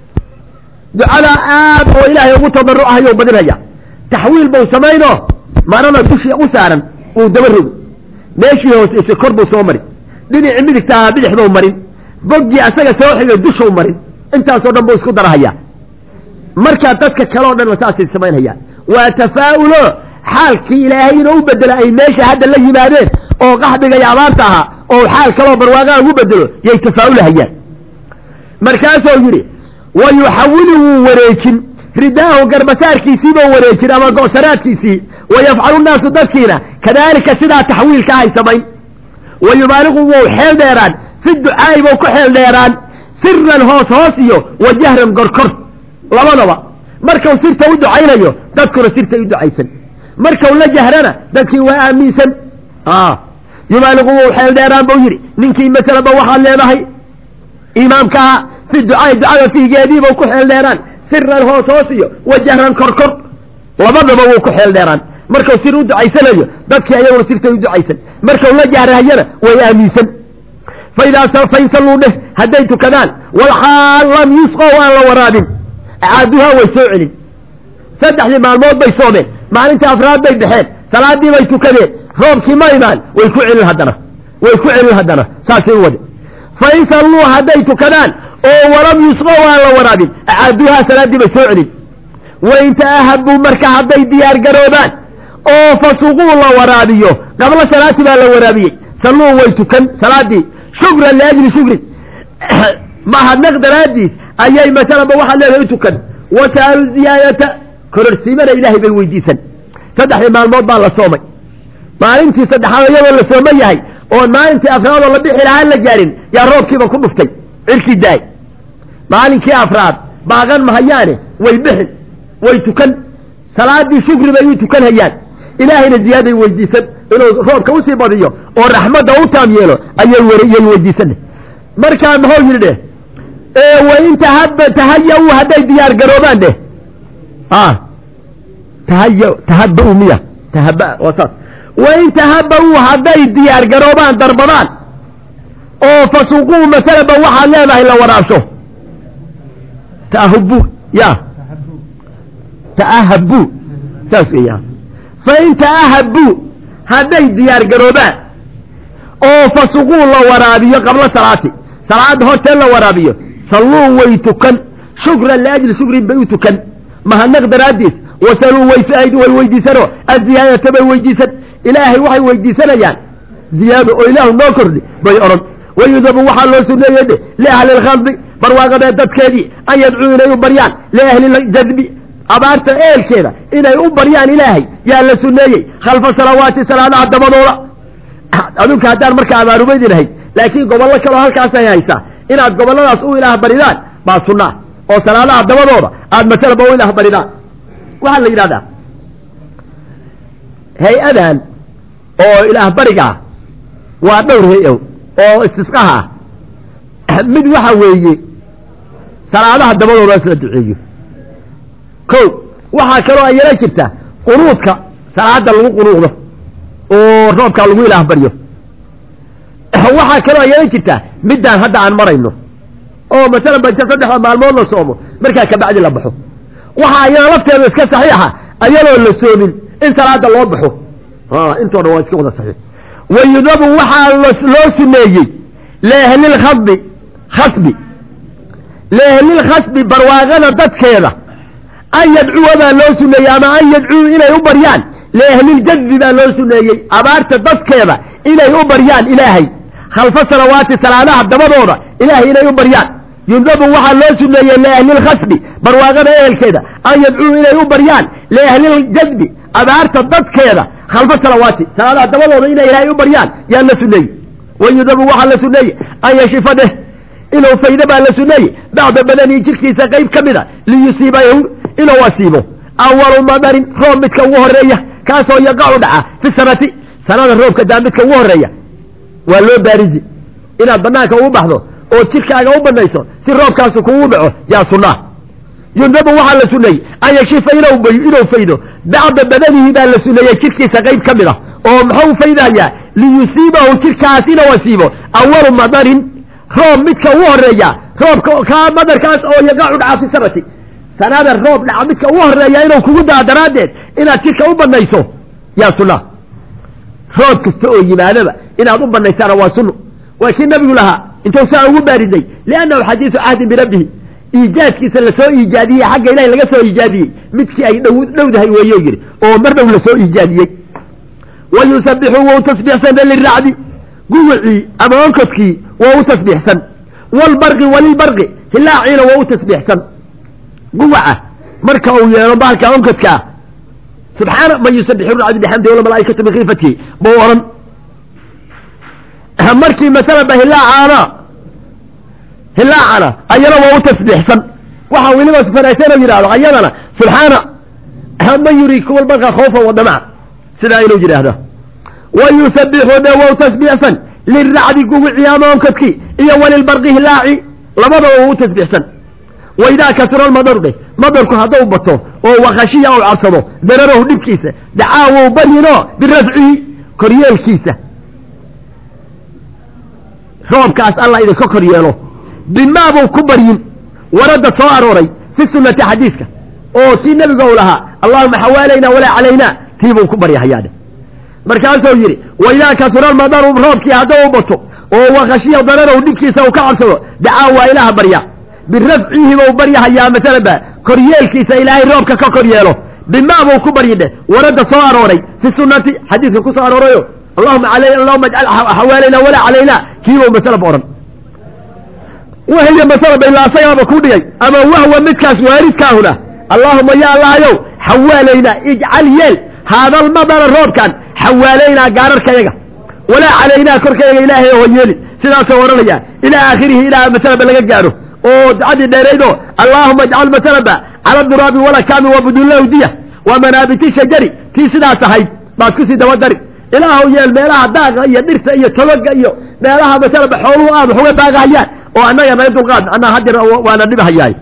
ducada aad oo ilaahay ugu tadarucahayo badinaya taxwiil bau samayno marada dushii u saaran uu daba rogi meeshii hooseyse kor buu soo mari dhinacii midigtaa bidixdou marin boggii asaga soo xigay dushuu marin intaasoo dhan buu isku darahayaa markaa dadka kale o dhan ba saasay samaynhayaan waa tafaa'ulo xaalkii ilaahay inuu u bedelo ay meesha hadda la yimaadeen oo qaxdiga iyo abaarta ahaa oo xaal kaloo barwaaqaa ugu bedelo yay tafaa'ulahayaan markaasuu yidhi wa yuxawilu wuu wareejin ridaahu garbasaarkiisiibuu wareejin ama go'saraadkiisii wa yafcalu naasu dadkiina kadaalika sidaa taxwiilka ahay samayn wa yubaaliqu wou xeel dheeraan fi ducaa'i buu ku xeel dheeraan siran hoos hoos iyo wa jahran gorkor labadaba markau sirta u ducaynayo dadkuna sirtay u ducaysan markau la jahrana dadkii waa aaminsan yubaaliqu wou xeel dheeraan buu yidhi ninkii masalaba waxaad leedahay imaamkaa fi ducaai ducada fiigeediibuu ku xeel dheeraan siran hoos hoos iyo wa jahran korkor labadaba wuu ku xeel dheeraan markau sir u ducaysanayo dadkii ayaguna sirtay u ducaysan markau la jahrahayana way aaminsan faidaa fain salluu dheh hadday tukadaan walxaal lam yusqow aan la waraabin caaduhaa way soo celin saddexdii maalmood bay soomeen maalintii afraad bay baxeen salaadii bay tukadeen roobkii ma imaan way ku celin haddana way ku celin haddana saasay u wade fain salluu hadday tukadaan oo walam yusqow aan la waraabin caaduhaa salaaddii bay soo celin wain ta'ahabuu marka hadday diyaar garoobaan oo fasuquu la waraabiyo qabla salaati baa la waraabiyey salluu way tukan salaadii shukran liajli shukrin mahadnaq daraaddiis ayay masalaba waxaad leedahay u tukan wa sa'alu ziyaadata kororsiimana ilaahay bay weydiisan saddexdii maalmood baa la soomay maalintii saddexaad iyadoo la sooman yahay oon maalintii afraad oo la bixi lahaan la gaarin yaa roobkiiba ku dhuftay cirkii daay maalinkii afraad baaqan mahayaane way bixin way tukan salaadii shukri bay u tukan hayaan ilaahayna ziyaaday weydiisan inuu roobka usii badiyo oo raxmadda u taam yeelo ayay yay weydiisan markaa muxuu yidhi dheh wain tahaba tahaya-u hadday diyaar garoobaan dheh tahaya tahaba-u miya tahaba waa saas wain tahaba-u hadday diyaar garoobaan darbadaan oo fasuquu masalaba waxaad leedahay la waraabsho taahubu ya ta'ahabu saas weya fain ta'ahabu hadday diyaar garoobaan oo fasuquu la waraabiyo qabla salaati salaada horteen la waraabiyo salluu way tukan shukran liajli shukrin bay u tukan mahadnaq daraaddiis wasaluu way way weydiisanoo aziyaadata bay weydiisan ilaahay waxay weydiisanayaan ziyaado oo ilaahu noo kordhi bay odhan wayudabu waxaa loo suneeyey dhe liahli lkhaldi barwaaqadee dadkeedii an yadcuu inay u baryaan liahli jadbi abaarta eelkeeda inay u baryaan ilaahay yaa la suneeyey khalfa salawaati salaadaha dabadooda adunka haddaan markaa abaarumaydi lahayd laakiin gobollo kaleo halkaasay haysaa inaad gobolladaas u ilaah baridaan baa sunnaa oo salaadaha dabadooda aada masalaba u ilaah baridaan waxaa la yidhahdaa hay-adan oo ilaah barigaa waa dhowr hay-o oo istisqaha ah mid waxa weeye salaadaha dabadooda isla duceeyo ko waxaa kaloo ayala jirta qunuudka salaada lagu qunuuqdo oo roobkaa lagu ilaah baryo waxaa kaloo yeelan jirtaa middaan hadda aan marayno oo masalan ba inta saddexda maalmood la soomo markaa kabacdi la baxo waxaa iyada lafteedu iska saxiixa ayadoo la soomin in salaada loo baxo intoo dhan waa iska wada saxiix wayudabu waxaa loo suneeyey liahlilkhasbi khasbi liahlilkhasbi barwaaqada dadkeeda an yadcuwa baa loo suneeyey ama an yadcuu inay u baryaan liahliljadbi baa loo suneeyey abaarta dadkeeda inay u baryaan ilaahay khalfa salawaati salaadaha dabadooda ilaahay inay u baryaan yundabu waxaa loo suneeyey liahlilkhasbi barwaaqada ehelkeeda an yadcuu inay u baryaan liahliljadbi abaarta dadkeeda khalfa salawaati salaadaha dabadooda inay ilaahay u baryaan yaa la suneeyey wayudabu waxaa la suneeyey an yashifa dheh inuu faydo baa la suneeyey bacda badanii jirkiisa qayb ka mida liyusiibahu inuu asiibo awalu madarin roob midka ugu horeeya kaasoo yaqacu dhaca fi sanati sanada roobka daa midka ugu horeeya waa loo baarizi inaad banaanka ugu baxdo oo jirkaaga u banayso si roobkaasu kugu dhaco yaa sunaa yundabu waxaa la suneeyey an yakshifa inuu faydo bacda badanihi baa la suneeyey jirkiisa qayb ka mid a oo muxuu faydayaa liyusiibahu jirkaas inuu asiibo awalu madarin roob midka ugu horeeya roobka kaa madarkaas oo yaqacu dhaca fi sanati sanada roob dhaca midka ugu horeeya inuu kugu daa daraaddeed inaad jirka u banayso yaa sunna roob kasta oo yimaadaba inaad u banaysaana waa sunno waa kii nabigu lahaa intuu saa ugu baarisay liannahu xadiisu cahdin birabbihi iijaadkiisa lasoo iijaadiyey xagga ilahi laga soo iijaadiyey midkii ay dhow dhowdahay weeyo yidhi oo mar dhow lasoo iijaadiyey wa yusabixu wou tasbiixsana liracdi guwicii ama onkodkii waa u tasbiixsan walbarqi walilbarqi hilaaciina waa u tasbiixsan guwaca marka uu yeelo bahalka onkodka ah subxaana man yusabixu racdi bixamdi walmalaaikatu bikhiifatihi buu odhan markii masalan ba hilaacaana hilaacana ayana waa u tasbiixsan waxaa weliba fanaagsan yidhahdo ayadana subxaana man yuriikum albarqa khawfan wadamaca sidaa inuu yidhaahdo wa yusabixu de wow tasbiixsan liracdi guwici ama onkodkii iyo walilbarqi hilaaci labadaba waa u tasbiixsan waidaa kasura lmadaru dheh madarku hadduu bato oo wakashiya u cabsado dararahu dhibkiisa dacaa wou baryino birafcihi koryeelkiisa roobkaas alla idinka kor yeelo bimaa buu ku baryin waradda soo arooray fi sunati xadiiska oo tii nebiga u lahaa allahuma xawaalayna walaa calaynaa tii buu ku baryahayaadhe markaasuu yidhi waidaa kasura lmadaru roobkii hadduu bato oo wakashiya dararahu dhibkiisa uu ka cabsado dacaa waa ilaaha barya birafcihi buu baryahayaa masalanba koryeelkiisa ilaahay roobka ka kor yeelo bimaa buu ku baryidhe waradda soo arooray fi sunati xadiiska ku soo aroorayo allahuma allahuma ajcal xawaalayna walaa calaynaa kiibuu masalaba odhan wahiya masalaba ilaa asagaaba ku dhigay ama wahwa midkaas waaridkaahuna allaahuma ya allahayow xawaalaynaa ijcal yeel haadalmadara roobkan xawaalaynaa gaararkayaga walaa calaynaa korkayaga ilaahay oo yeeli sidaasoo odhanaya ilaa aakhirihi ilaa masalaba laga gaadho oo ducadii dheeraydo allaahuma ajcal masalaba cala duraabi walakaami wabudullahu diya wa manaabiti shajari tii sidaas ahayd baad kusii dabadari ilaahu yeel meelaha daaqa iyo dhirta iyo tobaga iyo meelaha masalaba xooluhu aad wax uga daaqahayaan oo annaga naga dulqaad anaa hadeer waana dhibahayaay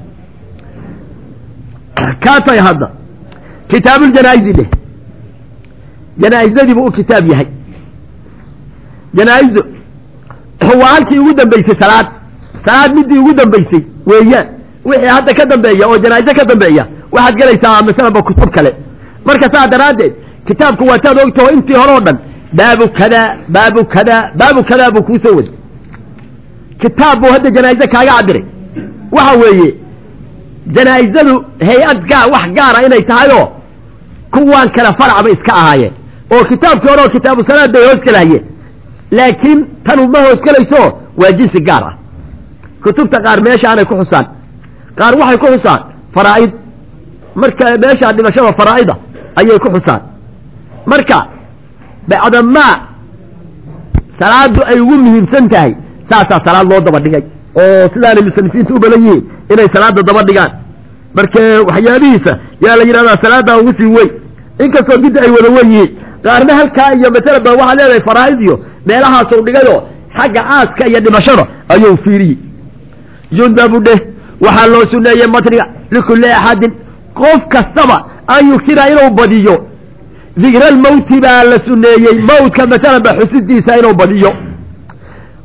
kaasay hadda kitaabuljanaaizi dheh janaa'izdadii buu u kitaab yahay janaa'izu waa halkii ugu dambaysay salaad salaad midii ugu dambaysay weeyaan wixii hadda ka dambeeya oo janaa'izo ka dambeeya waxaad gelaysaa masalaba kutub kale marka saa daraaddeed kitaabku waa taad ogtaho intii hore oo dhan baabu kada baabu kada baabu kadaa buu kuu soo waday kitaab buu hadda janaa'ize kaaga cabiray waxa weeye janaa'izadu hay-ad gaa wax gaara inay tahayoo kuwaan kale farac bay iska ahaayeen oo kitaabkii hore oo kitaabu salaad bay hoos gelahayeen laakiin tanu ma hoos gelayso waa jinsi gaar ah kutubta qaar meeshaanay ku xusaan qaar waxay ku xusaan faraa'id marka meeshaa dhimashada faraa'ida ayay ku xusaan marka bacdamaa salaadu ay ugu muhiimsan tahay saasaa salaad loo daba dhigay oo sidaanay muslimiinta u badan yihiin inay salaada daba dhigaan marka waxyaabihiisa yaa la yidhahdaa salaada ugu sii weyn inkastoo midda ay wada wen yihiin qaarna halkaa iyo masalan ba waxaad leedahay faraa'id iyo meelahaasuu dhigayoo xagga aaska iyo dhimashada ayuu fiiriyey yundabu dheh waxaa loo suneeyey matniga likulli axadin qof kastaba an yuktira inuu badiyo dikra almawti baa la suneeyey mawtka masalan ba xusidiisa inuu badiyo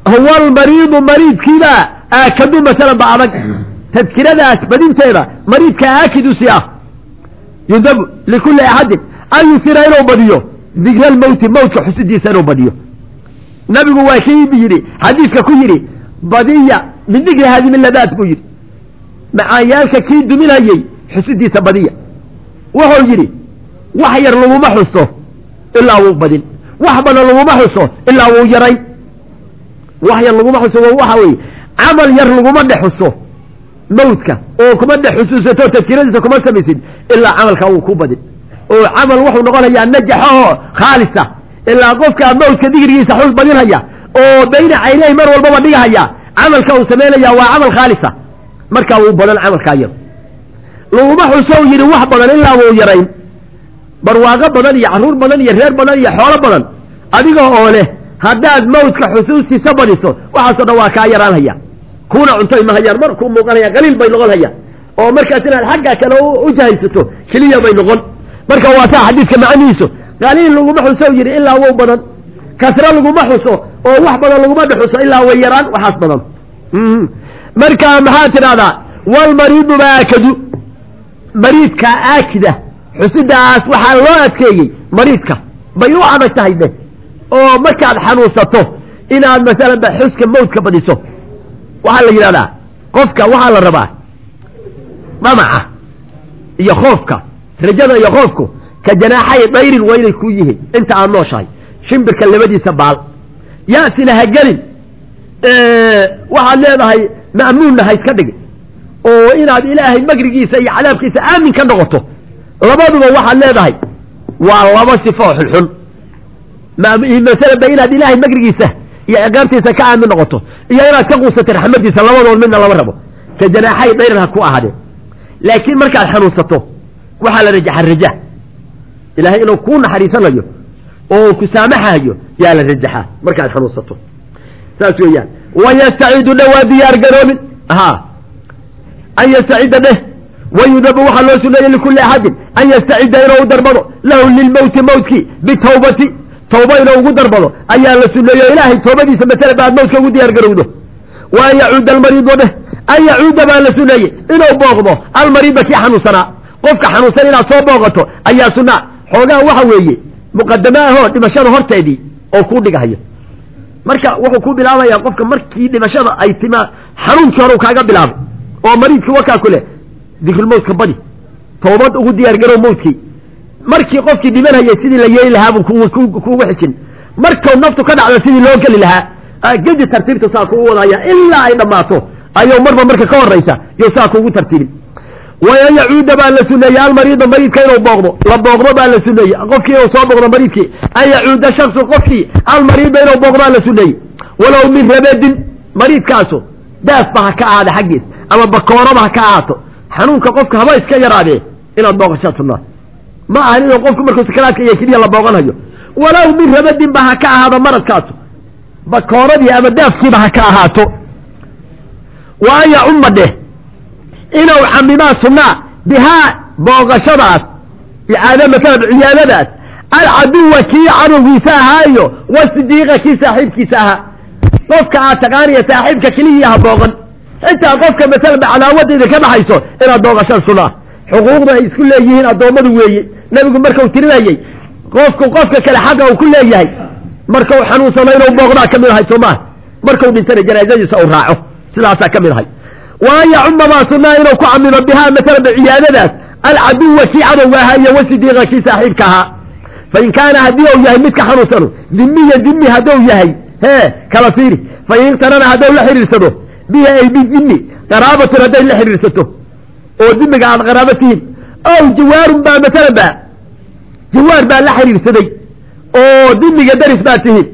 huwa almariidu mariidkiibaa aakadu masalan ba adag tadkiradaas badinteeda mariidka aakidu si ah yundabu likulli axadin an yusira inuu badiyo dikra lmowti mowtka xusidiisa inuu badiyo nabigu waa kii yidhi xadiidka ku yidhi badiya min dikri haadimi ladaat buu yidhi macaanyaalka kii duminayey xusidiisa badiya wuxuu yidhi wax yar laguma xuso ilaa wuu badin wax badan laguma xuso ilaa wuu yaray wax yar laguma xuso waxa weeye camal yar laguma dhex xuso mawdka oo kuma dhex xusuusato tadkiradiisa kuma samaysid ilaa camalkaa wuu ku badin oo camal wuxuu noqonayaa najaxaho khaalisa ilaa qofkaa mawdka digrigiisa xus badinhaya oo bayna caynayhi mar walbaba dhigahaya camalka uu samaynaya waa camal khaalisa markaa wuu badan camalkaa yar laguma xuso u yidhi wax badan ilaa wuu yarayn barwaaqo badan iyo carruur badan iyo reer badan iyo xoolo badan adiga oo leh haddaad mawdka xusuustiisa badiso waxaasoo dhan waa kaa yaraanhaya kuuna cuntoy ma hayaan mar kuu muuqanaya qaliil bay noqon hayaan oo markaas inaad xagga kale u jahaysato keliya bay noqon marka waa taa xadiidka macnihiisu qaliil laguma xuso yidhi ilaa wow badan kasro laguma xuso oo wax badan laguma dhexuso ilaa way yaraan waxaas badan marka maxaa tidhahdaa walmariidu baakadu mariidka aakida xusidaas waxaa loo adkeeyey mariidka bay u adag tahay de oo markaad xanuunsato inaad masalan ba xuska mawdka badiso waxaa la yidhahdaa qofka waxaa la rabaa dhamaca iyo khoofka rajada iyo khoofku ka janaaxay dayrin waa inay ku yihiin inta aad nooshahay shimbirka labadiisa baal ya'sina ha gelin waxaad leedahay ma'muunna ha iska dhigin oo inaad ilaahay magrigiisa iyo cadaabkiisa aamin ka noqoto labaduba waxaad leedahay waa laba sifo oo xunxun masalan ba inaad ilaahay magrigiisa iyo ciqaabtiisa ka aamin noqoto iyo inaad ka quusato raxmadiisa labadood midna lama rabo ka janaaxay dayran ha ku ahaadeen laakiin markaad xanuunsato waxaa la rajaxa raja ilaahay inuu kuu naxariisanayo oo ku saamaxayo yaa la rajaxaa markaad xanuunsato saas weeyaan wayastacidu dhe waa diyaar garoobin ha an yastacida dheh wayudabu waxaa loo suneeyey likulli axadin an yastacida inuu u darbado lahu lilmowti mowtkii bitawbati tawba inuu ugu darbado ayaa la suneeyo ilaahay toobadiisa masala ba aad mowtka ugu diyaar garowdo wa an yacuuda almariido dheh an yacuuda baa la suneeyey inuu booqdo almariida kii xanuunsanaa qofka xanuunsan inaad soo booqato ayaa sunaa xoogaa waxa weeye muqadama ahoo dhimashada horteedii oo kuu dhigahayo marka wuxuu ku bilaabayaa qofka markii dhimashada ay timaa xanuunkii hore u kaaga bilaabay oo mariidkii wakaa ku leh dikrulmowtka badi toobad ugu diyaar garow mowtkii markii qofkii dhimanhayay sidii la yeeli lahaa buu kuugu xijin markuu naftu ka dhacdo sidii loo geli lahaa gedi tartiibta saa kugu wadaya ilaa ay dhammaato ayuu marba marka ka horaysa yo saa kuugu tartiibin wayan yacuuda baa la suneeyey almariida mariidka inuu booqdo la booqdo baa la suneeyey qofkii inuu soo booqdo mariidkii an yacuuda shaksu qofkii almariida inuu booqdaa la suneeyey walow min rabadin mariidkaasu daasba ha ka ahaada xaggiis ama bakooraba ha ka ahaato xanuunka qofka haba iska yaraadee inaad booqashaa sunnaa ma ahan inuu qofku markuu sakaraadka iyo keliya la booqanayo walow min rabadin ba ha ka ahaado maradkaasu bakooradii ama daafkiiba ha ka ahaato wa an yacumma dheh inuu camimaa sunnaa bihaa booqashadaas icaada masalan ciyaadadaas alcaduwa kii cadowgiisa ahaayo wasidiiqa kii saaxiibkiisa ahaa qofka aad taqaaniya saaxiibka keliya ha booqan xitaa qofka masalan ba cadaawada idinka dhaxayso inaad booqashaan sunnaa xuquuqda ay isku leeyihiin addoommadu weeye nebigu markau tirinayey qofku qofka kale xaqa uu ku leeyahay markau xanuunsano inuu booqdaa ka mid ahay soo maha markau dhintana janaazadiisa uu raaco sidaasaa ka mid ahay wa an yacuma baa sunnaa inuu ku camimo bihaa masalan ba ciyaadadaas alcaduwa kii cadowga ahaa iyo wasidiiqa kii saaxiibka ahaa fain kaana haddii uu yahay midka xanuunsano dimiya dimi hadduu yahay hee kala fiiri fain iqtarana hadduu la xidhiirsado bihi ay bidimi qaraabatun hadday la xidhiirsato oo dimiga aad qaraabo tihiin ow jawaarun baa masalan ba jawaar baa la xidhiirsaday oo dimiga daris baa tihiin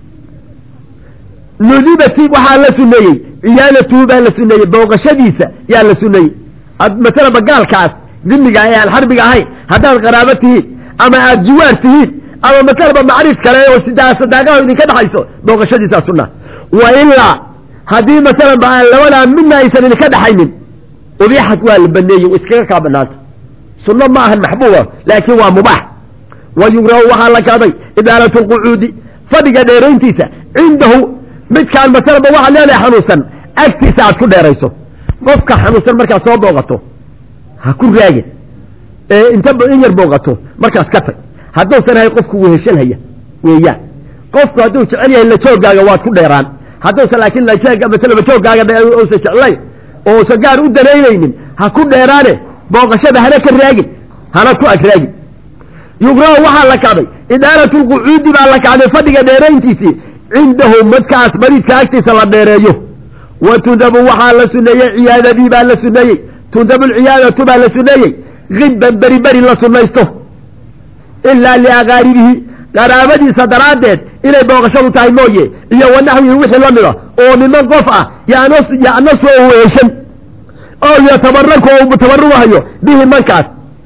nudibati waxaa la suneeyey ciyaadatuhu baa la suneeyey booqashadiisa yaa la suneeyey masalan ba gaalkaas dimiga ee aan xarbiga ahayn haddaad qaraabo tihiin ama aad jiwaar tihiin ama masalan ba macrif kale oo sadaaqaho idinka dhaxayso booqashadiisaa sunna wa ilaa haddii masalan ba aan labadaa midna aysan idinka dhaxaynin ubiixad waa la baneeyey iskaga kaa banaanta sunno ma ahan maxbuuba laakiin waa mubaax wa yugrahu waxaa la kaaday idaalatu lqucuudi fadhiga dheerayntiisa cindahu midkaan masalaba waxaad leedahay xanuunsan agtiisa aad ku dheerayso qofka xanuunsan markaad soo booqato ha ku raagin ee inta in yar booqato markaas ka tag hadduusan ahay qofku weheshanhaya weeyaan qofku hadduu jecel yahay lajoogaaga waad ku dheeraan hadduusan laakiin masalaba joogaaga uusan jeclayn oo usan gaar u danaynaynin ha ku dheeraane booqashada hana ka raagin hana ku ag raagin yugrahu waxaa la kacday idaalatu lqucuudi baa la kacday fadhiga dheerayntiisii cindahu madkaas mariidka agtiisa la dheereeyo wa tundabu waxaa la suneeyey ciyaadadii baa la suneeyey tundabu lciyaadatu baa la suneeyey hibban beri beri la sunaysto ilaa liaqaaribihi qaraabadiisa daraaddeed inay booqashadu tahay mooye iyo wanaxwihi wixii la mida oo niman qof ah yanasu oo weheshan oo yatabaraku oo mutabarugahayo bihi mankaas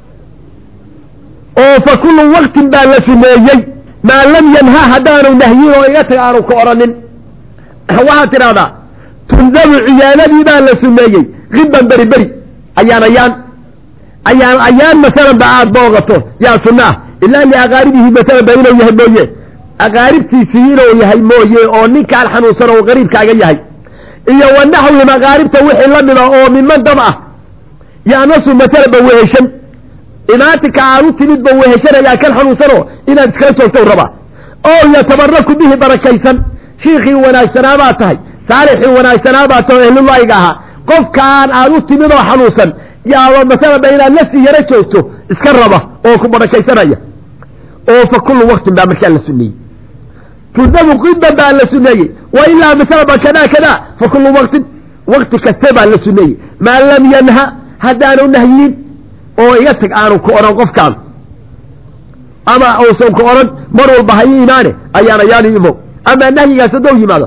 oo fa kullu waktin baa la suneeyey maa lam yanha haddaanu nahyin oo iga tag aanu ka odhanin waxaad tidhahdaa tundabu ciyaadadii baa la suneeyey hibban beri beri ayaan ayaan ayaan ayaan masalan ba aada booqato yaa sunna ah ilaa liaqaaribihi masalan ba inuu yahay mooye aqaaribtiisii inuu yahay mooye oo ninkaan xanuunsan oo qariibkaaga yahay iyo wa naxwihim aqaaribta wixii la mida oo miman dab ah yaanasu masalan ba weheshan imaatinka aad u timid ba weheshanayaa kan xanuunsanoo inaad iskala joogto rabaa oo yatabaraku bihi barakaysan shiikhii wanaagsanaa baa tahay saalixii wanaagsanaa baa tahay ehlullaahiga ahaa qofkaan aad u timid oo xanuunsan yaaba masalaba inaad laftii yaro joogto iska raba oo ku barakaysanaya oo fa kullu waktin baa markaa la suneeyey tundabu qiban baa la suneeyey wa ilaa masalaba kadaa kadaa fa kullu waktin wakti kaste baa la suneeyey maa lam yanha haddaanu nahyin oo iga tag aanu ku odhan qofkaan ama uusan ku odhan mar walba ha ii imaane ayaan ayaanu imow ama nahyigaas haddou yimaado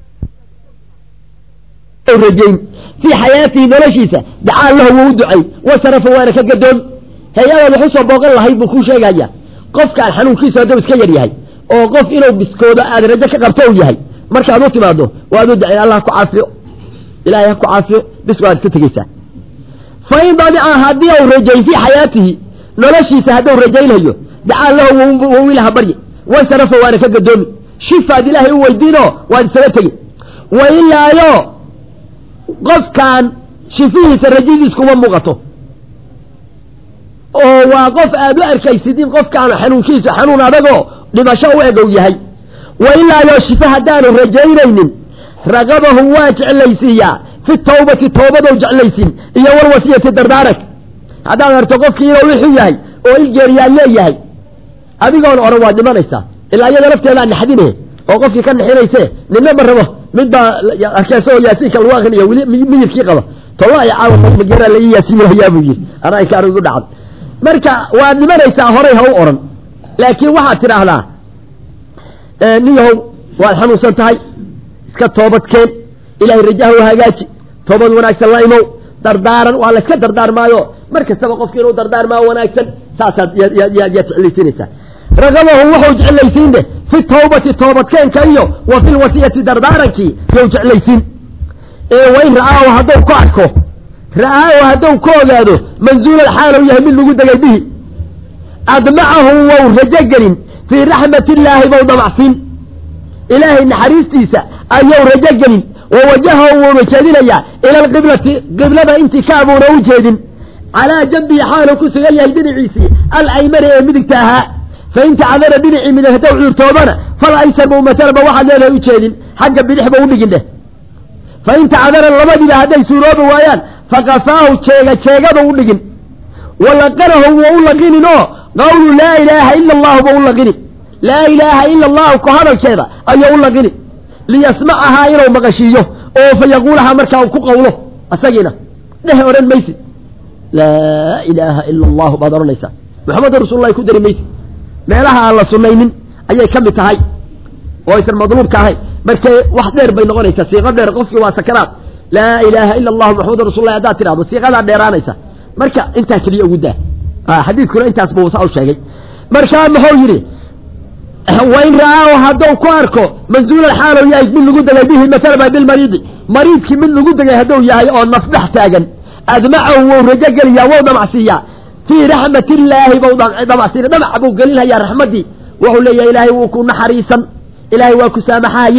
rajayn fii xayaatihi noloshiisa dacaa lahu wuu u ducay wasarafa waana ka gadoon hay-adaad wax usoo booqan lahayd buu kuu sheegaya qofkaan xanuunkiisu hadduu iska yar yahay oo qof inuu biskoodo aad rajo ka qabto u yahay markaad u timaado waad u ducayn allah ku caafiyo ilahay ha ku caafiyo bis waad ka tegeysaa fa in dadica haddii u rajayn fii xayaatihi noloshiisa hadduu rajaynhayo dacaa lahu wuu ilaha barye wasarafa waana ka gadoomi shifaad ilaahay u weydiinoo waad isaga tegi wa ilaayo qofkaan shifihiisa rajadiis kuma muuqato oo waa qof aad u arkaysid in qofkaan xanuunkiisu xanuun adagoo dhimasho u egow yahay wa ilaayo shife haddaanu rajaynaynin raqabahu waa jeclaysiiyaa fi tawbati towbadow jeclaysiin iyo walwasiyati dardaarank haddaad arto qofkii inuu wixu yahay oo ilgeeriyaad leeyahay adigoon oran waad dhimanaysaa ilaa iyada lafteedaa naxdine oo qofkii ka naxinayse nina ma rabo mid baa arkeesoo yaasiinka lagu akrinayo weli miyirkii qaba tolla ay caawa mageera la ii yaasiinayaa buu yidhi anaa inkaan igu dhacan marka waad dhimanaysaa horay ha u odhan laakiin waxaad tidhaahdaa niyahow waad xanuunsan tahay iska toobad keen ilaahay rajaha u hagaaji toobad wanaagsan la imow dardaaran waa layska dardaarmaayo mar kastaba qofki inuu dardaarmaa wanaagsan saasaad yaad jeclaysiinaysaa ragabahu wuxuu jeclaysiinde fi tawbati toobadkeenka iyo wa fi lwasiyati dardaarankii you jeclaysiin ee wain ra'aahu hadduu ku arko ra'aahu hadduu ku ogaado manzuulal xaalow yahay mid lagu degay bihi admacahu wou rajo gelin fii raxmat illaahi bou damacsiin ilaahay naxariistiisa ayuu rajo gelin wa wajahahu wuuna jeedinayaa ila alqiblati qiblada intii ka abuuna u jeedin calaa jambihi xaaluu ku sugan yahay dhinaciisii alaymani ee midigta ahaa fain tacdara dhinacii midig haddaw cudurtoobana fal aysar buu masalaba waxaad leedahay u jeedin xagga bidixba u dhigin dheh fain tacdara labadiiba hadday suuroobi waayaan fakafaahu jeega jeegada u dhigin walaqanahu wuu u laqinin oo qawlu laa ilaaha ila allahu buu u laqini laa ilaaha ila allahu ku hadalkeeda ayuu u laqini liyasmacahaa inuu maqashiiyo oo fa yaquulahaa markaa uu ku qawlo asagiina dheh odhan maysid laa ilaaha ila allahu baad odhanaysaa maxamedun rasullahi ku dari maysid meelaha aan la sunaynin ayay ka mid tahay oo aysan madluubka ahayn markee wax dheer bay noqonaysaa siiqo dheer qofkii waa sakaraad laa ilaaha ila allahu maxamedun rasullahi haddaad tidhahdo siiqadaa dheeraanaysa marka intaa keliya ugu daa xadiidkuna intaas buu saa u sheegay markaa muxuu yidhi wain ra'aahu hadduu ku arko manzuulal xaalow yahay mid lagu degay bihi masalaba bilmariidi mariidkii mid lagu degay hadduu yahay oo nafdhex taagan admacahu wou rajo geliyaa wou dhamacsiiyaa fii raxmat illaahi bau dhamacsiina dhamac buu gelinhayaa raxmaddii wuxuu leeyahay ilaahay wuu ku naxariisan ilaahay waa ku saamaxahaya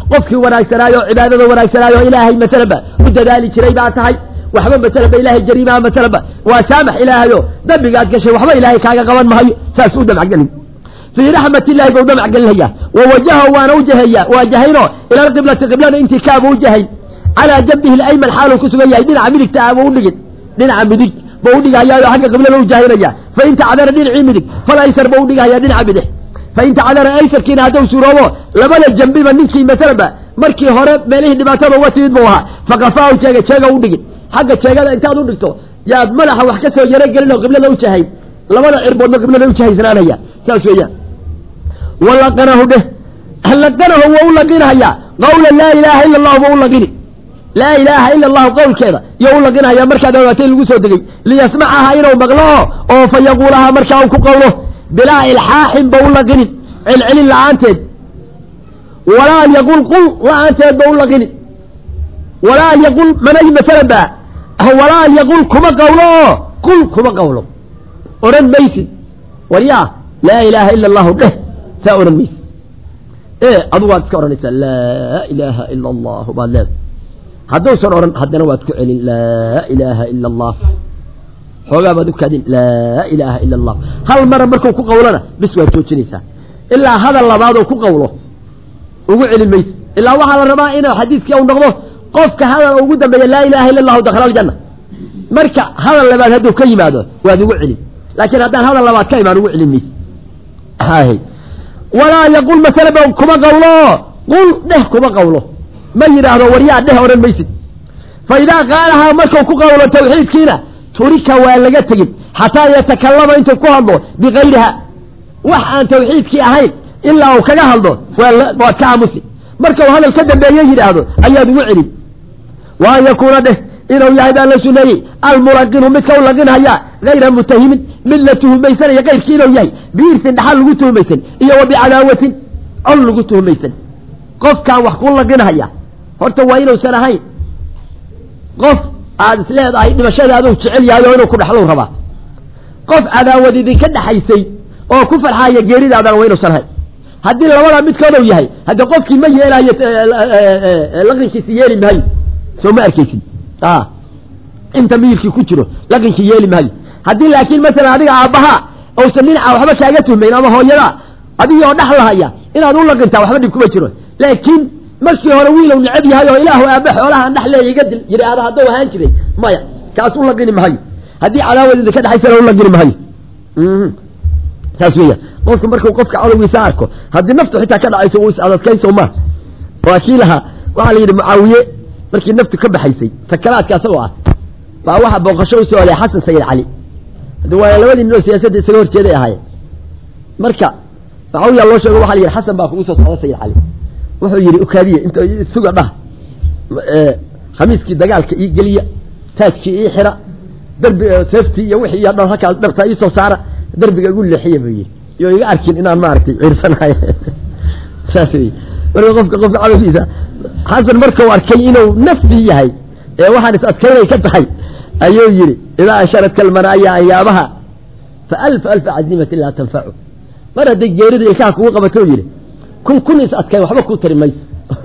qofkii wanaagsanaayo cibaadada wanaagsanaayo ilaahay masalanba u dadaali jiray baa tahay waxba masalanba ilaahay jariimaha masalanba waa saamax ilaahayo dambigaad gashay waxba ilaahay kaaga qaban mahayo saas u damacgelin fii raxmat illahi bau dhamac gelinaya wa wajaha waana ujaheeya waajahayno ila alqiblati qiblada intii kaaba ujahayn calaa jambihi layman xaaluu ku sugan yahay dhinaca midigta ah ba udhigin dhinaca midig ba udhigahayaayo xagga qiblada ujahaynaya fain tacdara dhinacii midig fal aysar ba udhigahaya dhinaca bidix fain tacdara aysarkiina hadduu suuroobo labada jambiba ninkii masalanba markii hore meelihii dhibaatada uga timid buu ahaa faqafaahu jeega jeega udhigin xagga jeegada intaad udhigto yaad madaxa wax ka soo yarogelin oo qiblada ujahayn labada cirboodna qiblada ujahaysnaanaya saas weeyaan walaqanahu dheh laqanahu waa u laqinhayaa qawla laa ilaaha ila allahu ba u laqini laa ilaaha ila allahu qowlkeeda iyo u laqinhayaa markaad ogaatay lagu soo degey liyasmacaha inuu maqlo oo fa yaquulahaa markaa uu ku qowlo bilaa ilxaaxin ba u laqinin celcelin la-aanteed walaa an yaqul qul la-aanteed ba u laqinin walaa an yaqul manay masalan ba walaa an yaqul kuma qawlo oo qul kuma qawlo odhan maysid waryaa laa ilaaha ila allahu dheh saa odhan maysid e adugu waad iska odhanaysaa laa ilaaha ila allahu baad leedahay hadduusan odhan haddana waad ku celin laa ilaaha ila allah xoogaa baad u kaadin laa ilaaha ila allah hal mara markuu ku qawlona bis waad joojinaysaa ilaa hadal labaadoo ku qawlo ugu celin maysid ilaa waxaa la rabaa inuu xadiiskii u noqdo qofka hadal ugu dambeeya laa ilaha illa allahu dakhala aljanna marka hadal labaad hadduu ka yimaado waad ugu celin laakiin haddaan hadal labaad ka imaan ugu celin maysid walaa yaqul masalaba kuma qawlo qul dheh kuma qawlo ma yidhaahdo waryaa dheh odhan maysid fa idaa qaalahaa markuu ku qawlo tawxiidkiina turika waa laga tegin xataa yatakallama intuu ku hadlo bikayriha wax aan tawxiidkii ahayn ilaa uu kaga hadlo waad ka aamusi marka uu hadal ka dambeeye yidhaahdo ayaad ugu celin wa an yakuuna dheh inuu yahay baa la suneeyey almulaqinu midka u laqinhaya hayra mutahimin mid la tuhumaysanaya keyrkii inuu yahay biirsin dhaxal lagu tuhumaysan iyo wa bicadaawatin col lagu tuhumaysan qofkaan wax ku laqinhaya horta waa inuusan ahayn qof aad is leedahay dhimashadaaduu jecel yahay oo inuu ku dhexlow rabaa qof cadaawad idinka dhexaysay oo ku farxaaya geeridaadana waa inuusan ahayn haddii labadaa midkooduu yahay hadde qofkii ma yeelaayo laqinkiisi yeeli maayo soo ma arkaysid inta miyirkii ku jiro laqinki yeeli maayo haddii laakiin masalan adiga aabbahaa uusan dhinaca waxba kaaga tuhmayn ama hooyadaa adigii oo dhex lahaya inaad u laqintaa waxba dhib kuma jiro laakiin markii hore wiilow necab yahay oo ilaahu aabba xoolahaan dhex leeya iga dil yidhaahda hadduu ahaan jiray maya kaas u laqini mahayo haddii cadaawad idinka dhexaysana u laqini mahayo saas weya qofka markuu qofka cadowgiisa arko haddii naftu xitaa ka dhacayso uu is adadkayso ma waa kii lahaa waxaa la yidhi mucaawiye markii naftu ka baxaysay sakaraadka asagoo ah baa waxaa booqasho u soo olay xasan sayid cali hadi waa labadii nin oo siyaasadda isaga horjeeday ahaayeen marka mucaawiya loo sheego waxa la yidhi xasan baa kugu soo socda sayid cali wuxuu yidhi ukaadiye int suga dhah khamiiskii dagaalka ii geliya taajkii ii xira darbi seeftii iyo wixii iyo dhan halkaas dhabta iisoo saara darbiga igu leexiya buu yidhi iyo iga arkin inaan maaragtay ciirsanahay saas wey marka qofka qofka cadowgiisa xasan markau arkay inuu nafsi yahay ee waxaan is adkaynay ka tahay ayuu yidhi idaa ansharadka almanaaya anyaabaha fa alf alfa cazimati laa tanfacu mar hadday geerida ilkaha kugu qabato yidhi kun kun is adkayn waxba kuu tari mayso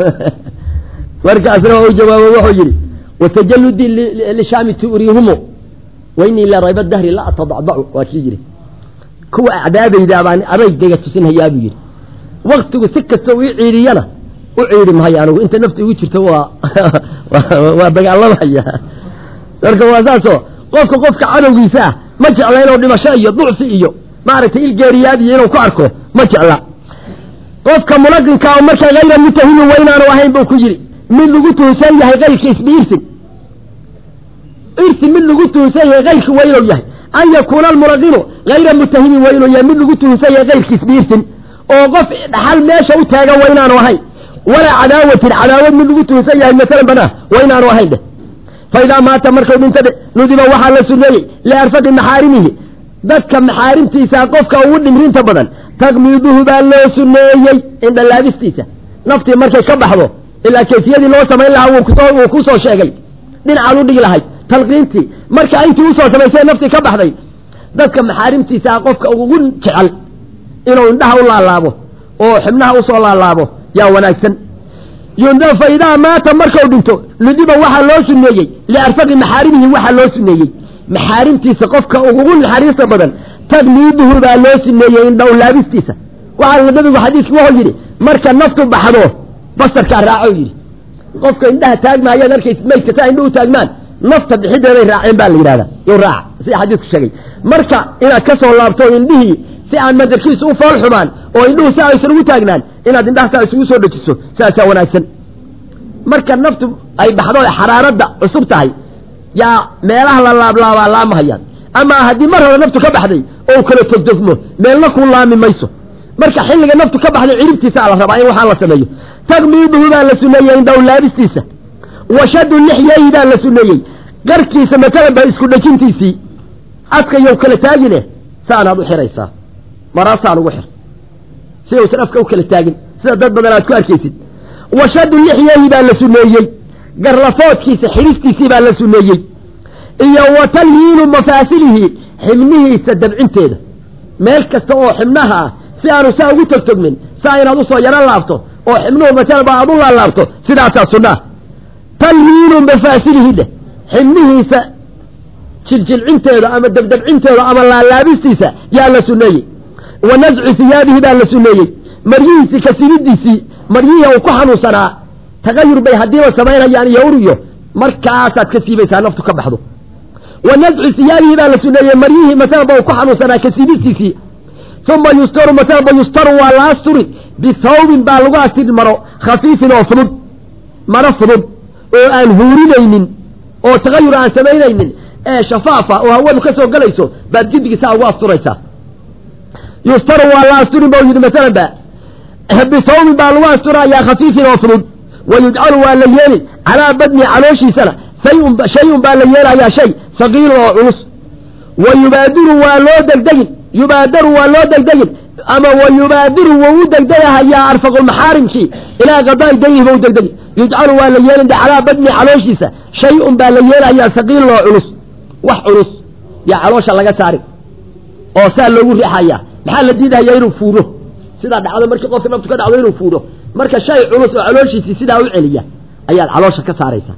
markaasna u jawaabo wuxuu yidhi watajaludii lishaami tu'riihumo wainii la rayba dahri la atadacdacu waa kii yidhi kuwa acdaadayda baan adaygayga tusinhayaa buu yidhi waktigu si kasta ii ciidiyana u ciidi mahayo anigu inta nafta igu jirto waa waa dagaalamaya marka waa saasoo qofka qofka cadowgiisa ah ma jecla inuu dhimasho iyo ducfi iyo maaragtay ilgeeriyaad iyo inuu ku arko ma jecla qofka mulaqinka oo marka hayra mutahimin waa inaanu ahayn buu ku yidhi mid lagu tuhsan yahay kayrkiis biirsin irsi mid lagu tuhsan yahay kayrki waa inuu yahay an yakuuna almulaqinu hayra mutahimin waa inuu yahay mid lagu tuhsan yahay kayrkiis biirsin oo qof dhaxal meesha u taagan waa inaanu ahayn walaa cadaawatin cadaawad mid lagu tuhsan yahay masalan banaa waa inaanu ahayn dheh fa idaa maata markuu dhinta dhe nudiba waxaa la suneeyey liarfadi maxaarimihi dadka maxaarimtiisa qofka ugu dhimrinta badan taqmiiduhu baa loo suneeyey indhalaabistiisa naftii markay ka baxdo ilaa kayfiyadii loo samayn lahaa wuu ku soo sheegay dhinacaad u dhigi lahayd talqiintii marka intii usoo samaysay naftii ka baxday dadka maxaarimtiisa qofka ugu jecel inuu indhaha u laalaabo oo xibnaha usoo laalaabo yaa wanaagsan yunda fa idaa maata markau dhinto nudiba waxaa loo suneeyey liarfaqi maxaarimihi waxaa loo suneeyey maxaarimtiisa qofka ugu naxariista badan tagmiiduhu baa loo suneeyey indhow laabistiisa waxaa nabigu xadiiski wuxuu yidhi marka naftu baxdo basarkaa raaco yidhi qofka indhaha taagmaayaad arkaysa maydka saa indhuhu taagmaan nafta bixideeday raaceen baa la yidhahda yo raaca sida xadiisku sheegay marka inaad ka soo laabto indhihii si aan madarkiisa u fool xumaan oo indhuhu si aysan ugu taagnaan inaad indhaha saa isugu soo dejiso saasaa wanaagsan marka naftu ay baxdo ee xaraaradda cusub tahay yaa meelaha la laablaabaa laamahayaan ama haddii mar hore naftu ka baxday oo kala togdogmo meelna ku laami mayso marka xilliga naftu ka baxday ciribtiisaa la rabaa in waxaa la sameeyo tagmiiduhu baa la suneeyey indhow laabistiisa washadu lixyeehi baa la suneeyey garkiisa matalanba isku dhejintiisii afkayow kala taagine saanaad u xiraysaa maraasaan ugu xir si uusan afka u kala taagin sida dad badan aad ku arkaysid washadu lixyeehi baa la suneeyey garlafoodkiisa xiristiisii baa la suneeyey iyo watalyiinu mafaasilihi xibnihiisa dabcinteeda meel kasta oo xibnaha ah si aanu saa ugu togtogmin saa inaad usoo yaro laabto oo xibnuhu masalaba aad u laalaabto sidaasaa sunnaa talyiinu mafaasilihi dheh xibnihiisa jiljilcinteeda ama dabdabcinteeda ama laalaabistiisa yaa la suneeyey wa nascu hiyaabihi baa la suneeyey maryihiisii kasibidiisii maryihii uu ku xanuunsanaa tagayur bay haddiiba samaynayaan iyo uriyo markaasaad ka siibaysaa naftu ka baxdo wa nascu hiyaabihi baa la suneeyey maryihii masalaba uu ku xanuunsanaa kasibistiisii uma yustaru masalaba yustaru waa la asturi bithawbin baa lagu astiri maro khafiifin oo fudud maro fudud oo aan huurinaynin oo tagayur aan samaynaynin ee shafaafa oo hawadu ka soo galayso baad gidigiisaa ugu asturaysaa yustaru waa la asturin ba yidhi masalan ba bithawbin baa lagu asturayaa khafiifin oo fudud wa yujcalu waa la yeeli calaa badni calooshiisana sayun shay-un baa la yeelayaa shay saqiilun oo culus wa yubaadiru waa loo degdegin yubaadaru waa loo degdegin ama wa yubaadiru wou u degdegahayaa arfaqulmaxaarimkii ilaa qadaa'i daynihi ba u degdegi yujcalu waa la yeelin calaa badni calooshiisa shay-un baa la yeelayaa saqiilun oo culus wax culus yaa caloosha laga saarin oo saa loogu riixayaa maxaa la diidahayaa inuu fuuro sidaa dhacdo markii qofka naftu ka dhacdo inuu fuuro marka shay culus oo calooshiisii sidaa u celiya ayaad caloosha ka saaraysaa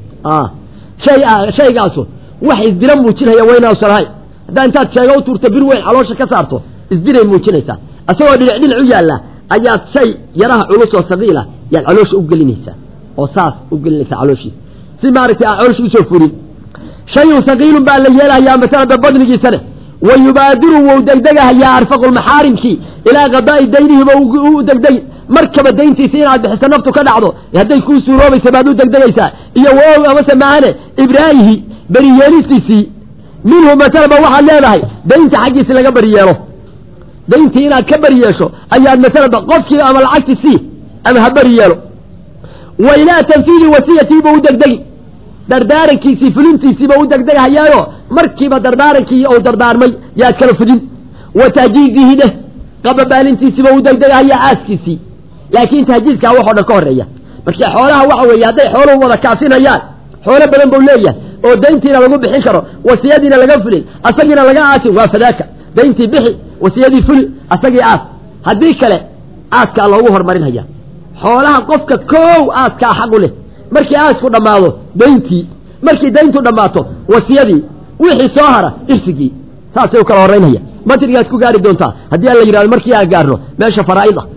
shay shaygaasu wax isdira muujinaya waynausan ahayn haddaa intaad sheega u tuurto bir weyn caloosha ka saarto isdiray muujinaysaa isagoo dhinac dhinac u yaalla ayaad shay yaraha culus oo saqiila yaad caloosha u gelinaysaa oo saas u gelinaysaa calooshiisa si maaragtay aa caloosha usoo furin shayun saqiilun baa la yeelahayaa masalada badnigiisane wa yubaadiru wou degdegahayaa arfaqulmaxaarimkii ilaa qadaa'i daynihiba u degdegi markaba dayntiisa inaad bixiso naftu ka dhacdo hadday kuu suuroobaysa baad u degdegaysaa iyo wow amase maahane ibraahihi beriyeelistiisii minhu masalaba waxaad leedahay daynta xaggiisi laga beriyeelo dayntii inaad ka beriyeesho ayaad masalaba qofkii ama lacagti sii ama ha beriyeelo wa ilaa tanfiidi wasiyatiiba u degdegi dardaarankiisii fulintiisiiba u degdegahayaayo markiiba dardaarankii ou dardaarmay yaad kala fudin wa tahjiizihi dheh qababaalintiisiiba u degdegahayaa aaskiisii laakiin tahjiizkaa waxoo dhan ka horeeya markii xoolaha waxa weeye hadday xooluhu wada kaafinayaan xoolo badan buu leeyahay oo dayntiina lagu bixin karo wasiyadiina laga fulin asagiina laga aasin waa fadaaka dayntii bixi wasiyadii fuli asagii aas haddii kale aaskaa loogu horumarinhaya xoolaha qofka koow aaskaa xaqu leh markii aasku dhammaado dayntii markii dayntu dhammaato wasiyadii wixii soo hara irsigii saasay u kala horeynaya matrigaad ku gaari doontaa haddii aan la yidhahdo markii aan gaarno meesha faraa'id ah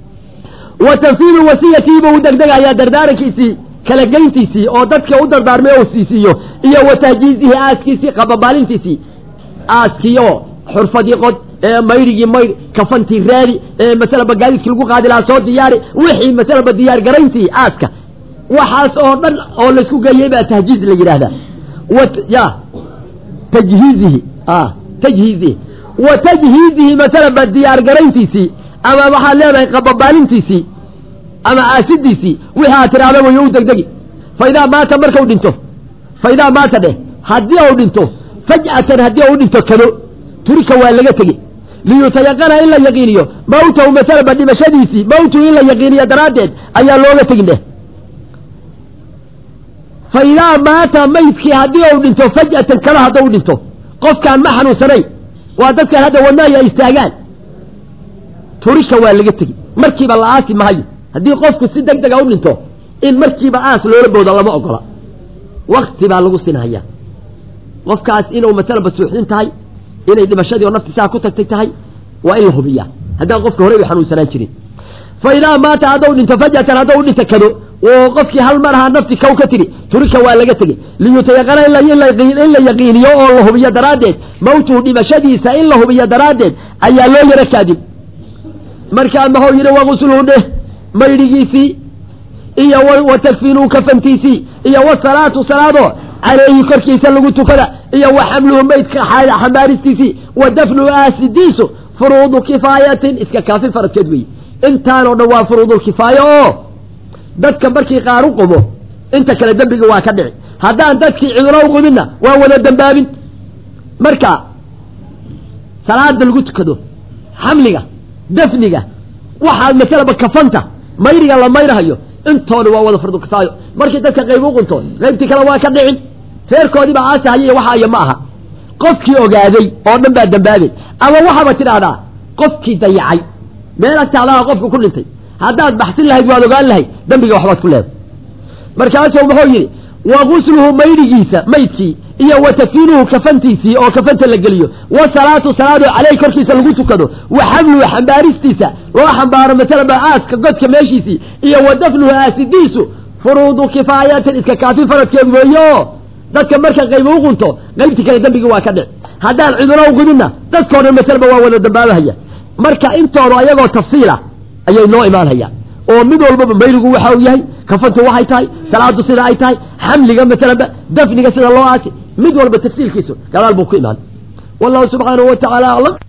wa tanfiidu wasiyatiiba u degdegayaa dardaarankiisii kala geyntiisii oo dadka u dardaarmay oo siisiiyo iyo wa tahjiizihi aaskiisii qababaalintiisii aaskiioo xurfadii qod ee mayrigii mayr kafantii raadi ee masalaba gaadiidkii lagu qaadi lahaa soo diyaari wixii masalaba diyaar garayntii aaska waxaas oo dhan oo laysku geeyey baa tahjiiz la yidhaahdaa ya tajhiizihi tajhiizihi wa tajhiizihi masalaba diyaar garayntiisii ama waxaad leedahay qababaalintiisii ama aasidiisii wixii aad tidhaahdo wayo u degdegi fa idaa maata markau dhinto fa idaa maata dheh haddii ou dhinto faj'atan haddii ou dhinto kado turika waa laga tegi liyutayaqana in la yaqiiniyo mawtahu masalaba dhimashadiisii mawtuhu in la yaqiiniyo daraaddeed ayaa looga tegin dheh fa idaa maata maydkii haddii ou dhinto faj'atan kada haddau dhinto qofkaan ma xanuunsanayn waa dadkan hadda wadnaayo ay istaagaan turika waa laga tegi markiiba la aasi mahayo haddii qofku si deg dega u dhinto in markiiba aas loola boodo lama ogola wakti baa lagu sinhaya qofkaas inuu masalaba suuxdin tahay inay dhimashadii oo naftisaa ku tagtay tahay waa in la hubiya haddaan qofka horey u xanuunsanaan jirin fa idaa maata haddau dhinto fajatan haddau dhinta kado oo qofkii hal mar ahaa nafti kow ka tiri turika waa laga tegey liyutayaqana in la yaqiiniyo oo la hubiyo daraaddeed mawtuhu dhimashadiisa in la hubiyo daraaddeed ayaa loo yaro kaadib markaa maxuu yidhi wagusluhu dheh maydhigiisii iyo wa takfiinuu kafantiisii iyo wasalaatu salaado calayhi korkiisa lagu tukada iyo wa xamluhu maydka xambaaristiisii wa dafnuhu aasidiisu furuudu kifaayatin iska kaafi faradkeed weeye intaanoo dhan waa furuudulkifaayo oo dadka markii qaar u qumo inta kale dembiga waa ka dhici haddaan dadkii ciduna u quminna waa wada dembaabin marka salaada lagu tukado xamliga dafniga waxaa masalaba kafanta mayriga la mayrahayo intooda waa wada fardukifaayo markii dadka qayb u qunto qaybtii kale waa ka dhicin reerkoodiiba aasahayay waxaaya ma aha qofkii ogaaday oo dhan baa dembaabay ama waxaaba tidhaahdaa qofkii dayacay meel agtaadaha qofka ku dhintay haddaad baxsin lahayd waad ogaan lahayd dembiga waxbaad ku leeday markaasuu muxuu yidhi wa gusluhu maydhigiisa maydkii iyo wa tafiinuhu kafantiisii oo kafanta la geliyo wa salaatu salaado caleyh korkiisa lagu tukado wa xamluhu xambaaristiisa loo xambaaro masalaba aaska godka meeshiisii iyo wa dafnuhu aasidiisu furuudu kifaayatin iska kaafi faradkeed weeye oo dadka marka qayb u qunto qaybtii kale dembigii waa ka dhic haddaan ciduna u gudinna dadkao dhan masalaba waa wada dambaabahaya marka intooda ayagoo tafsiila ayay noo imaanhayaan oo mid walbaba mayrigu waxa uu yahay kafantu waxay tahay salaadu sida ay tahay xamliga masalanba dafniga sida loo aasi mid walba tafsiilkiisu gadaal buu ku imaan wallahu subxaanahu wa tacaala aclam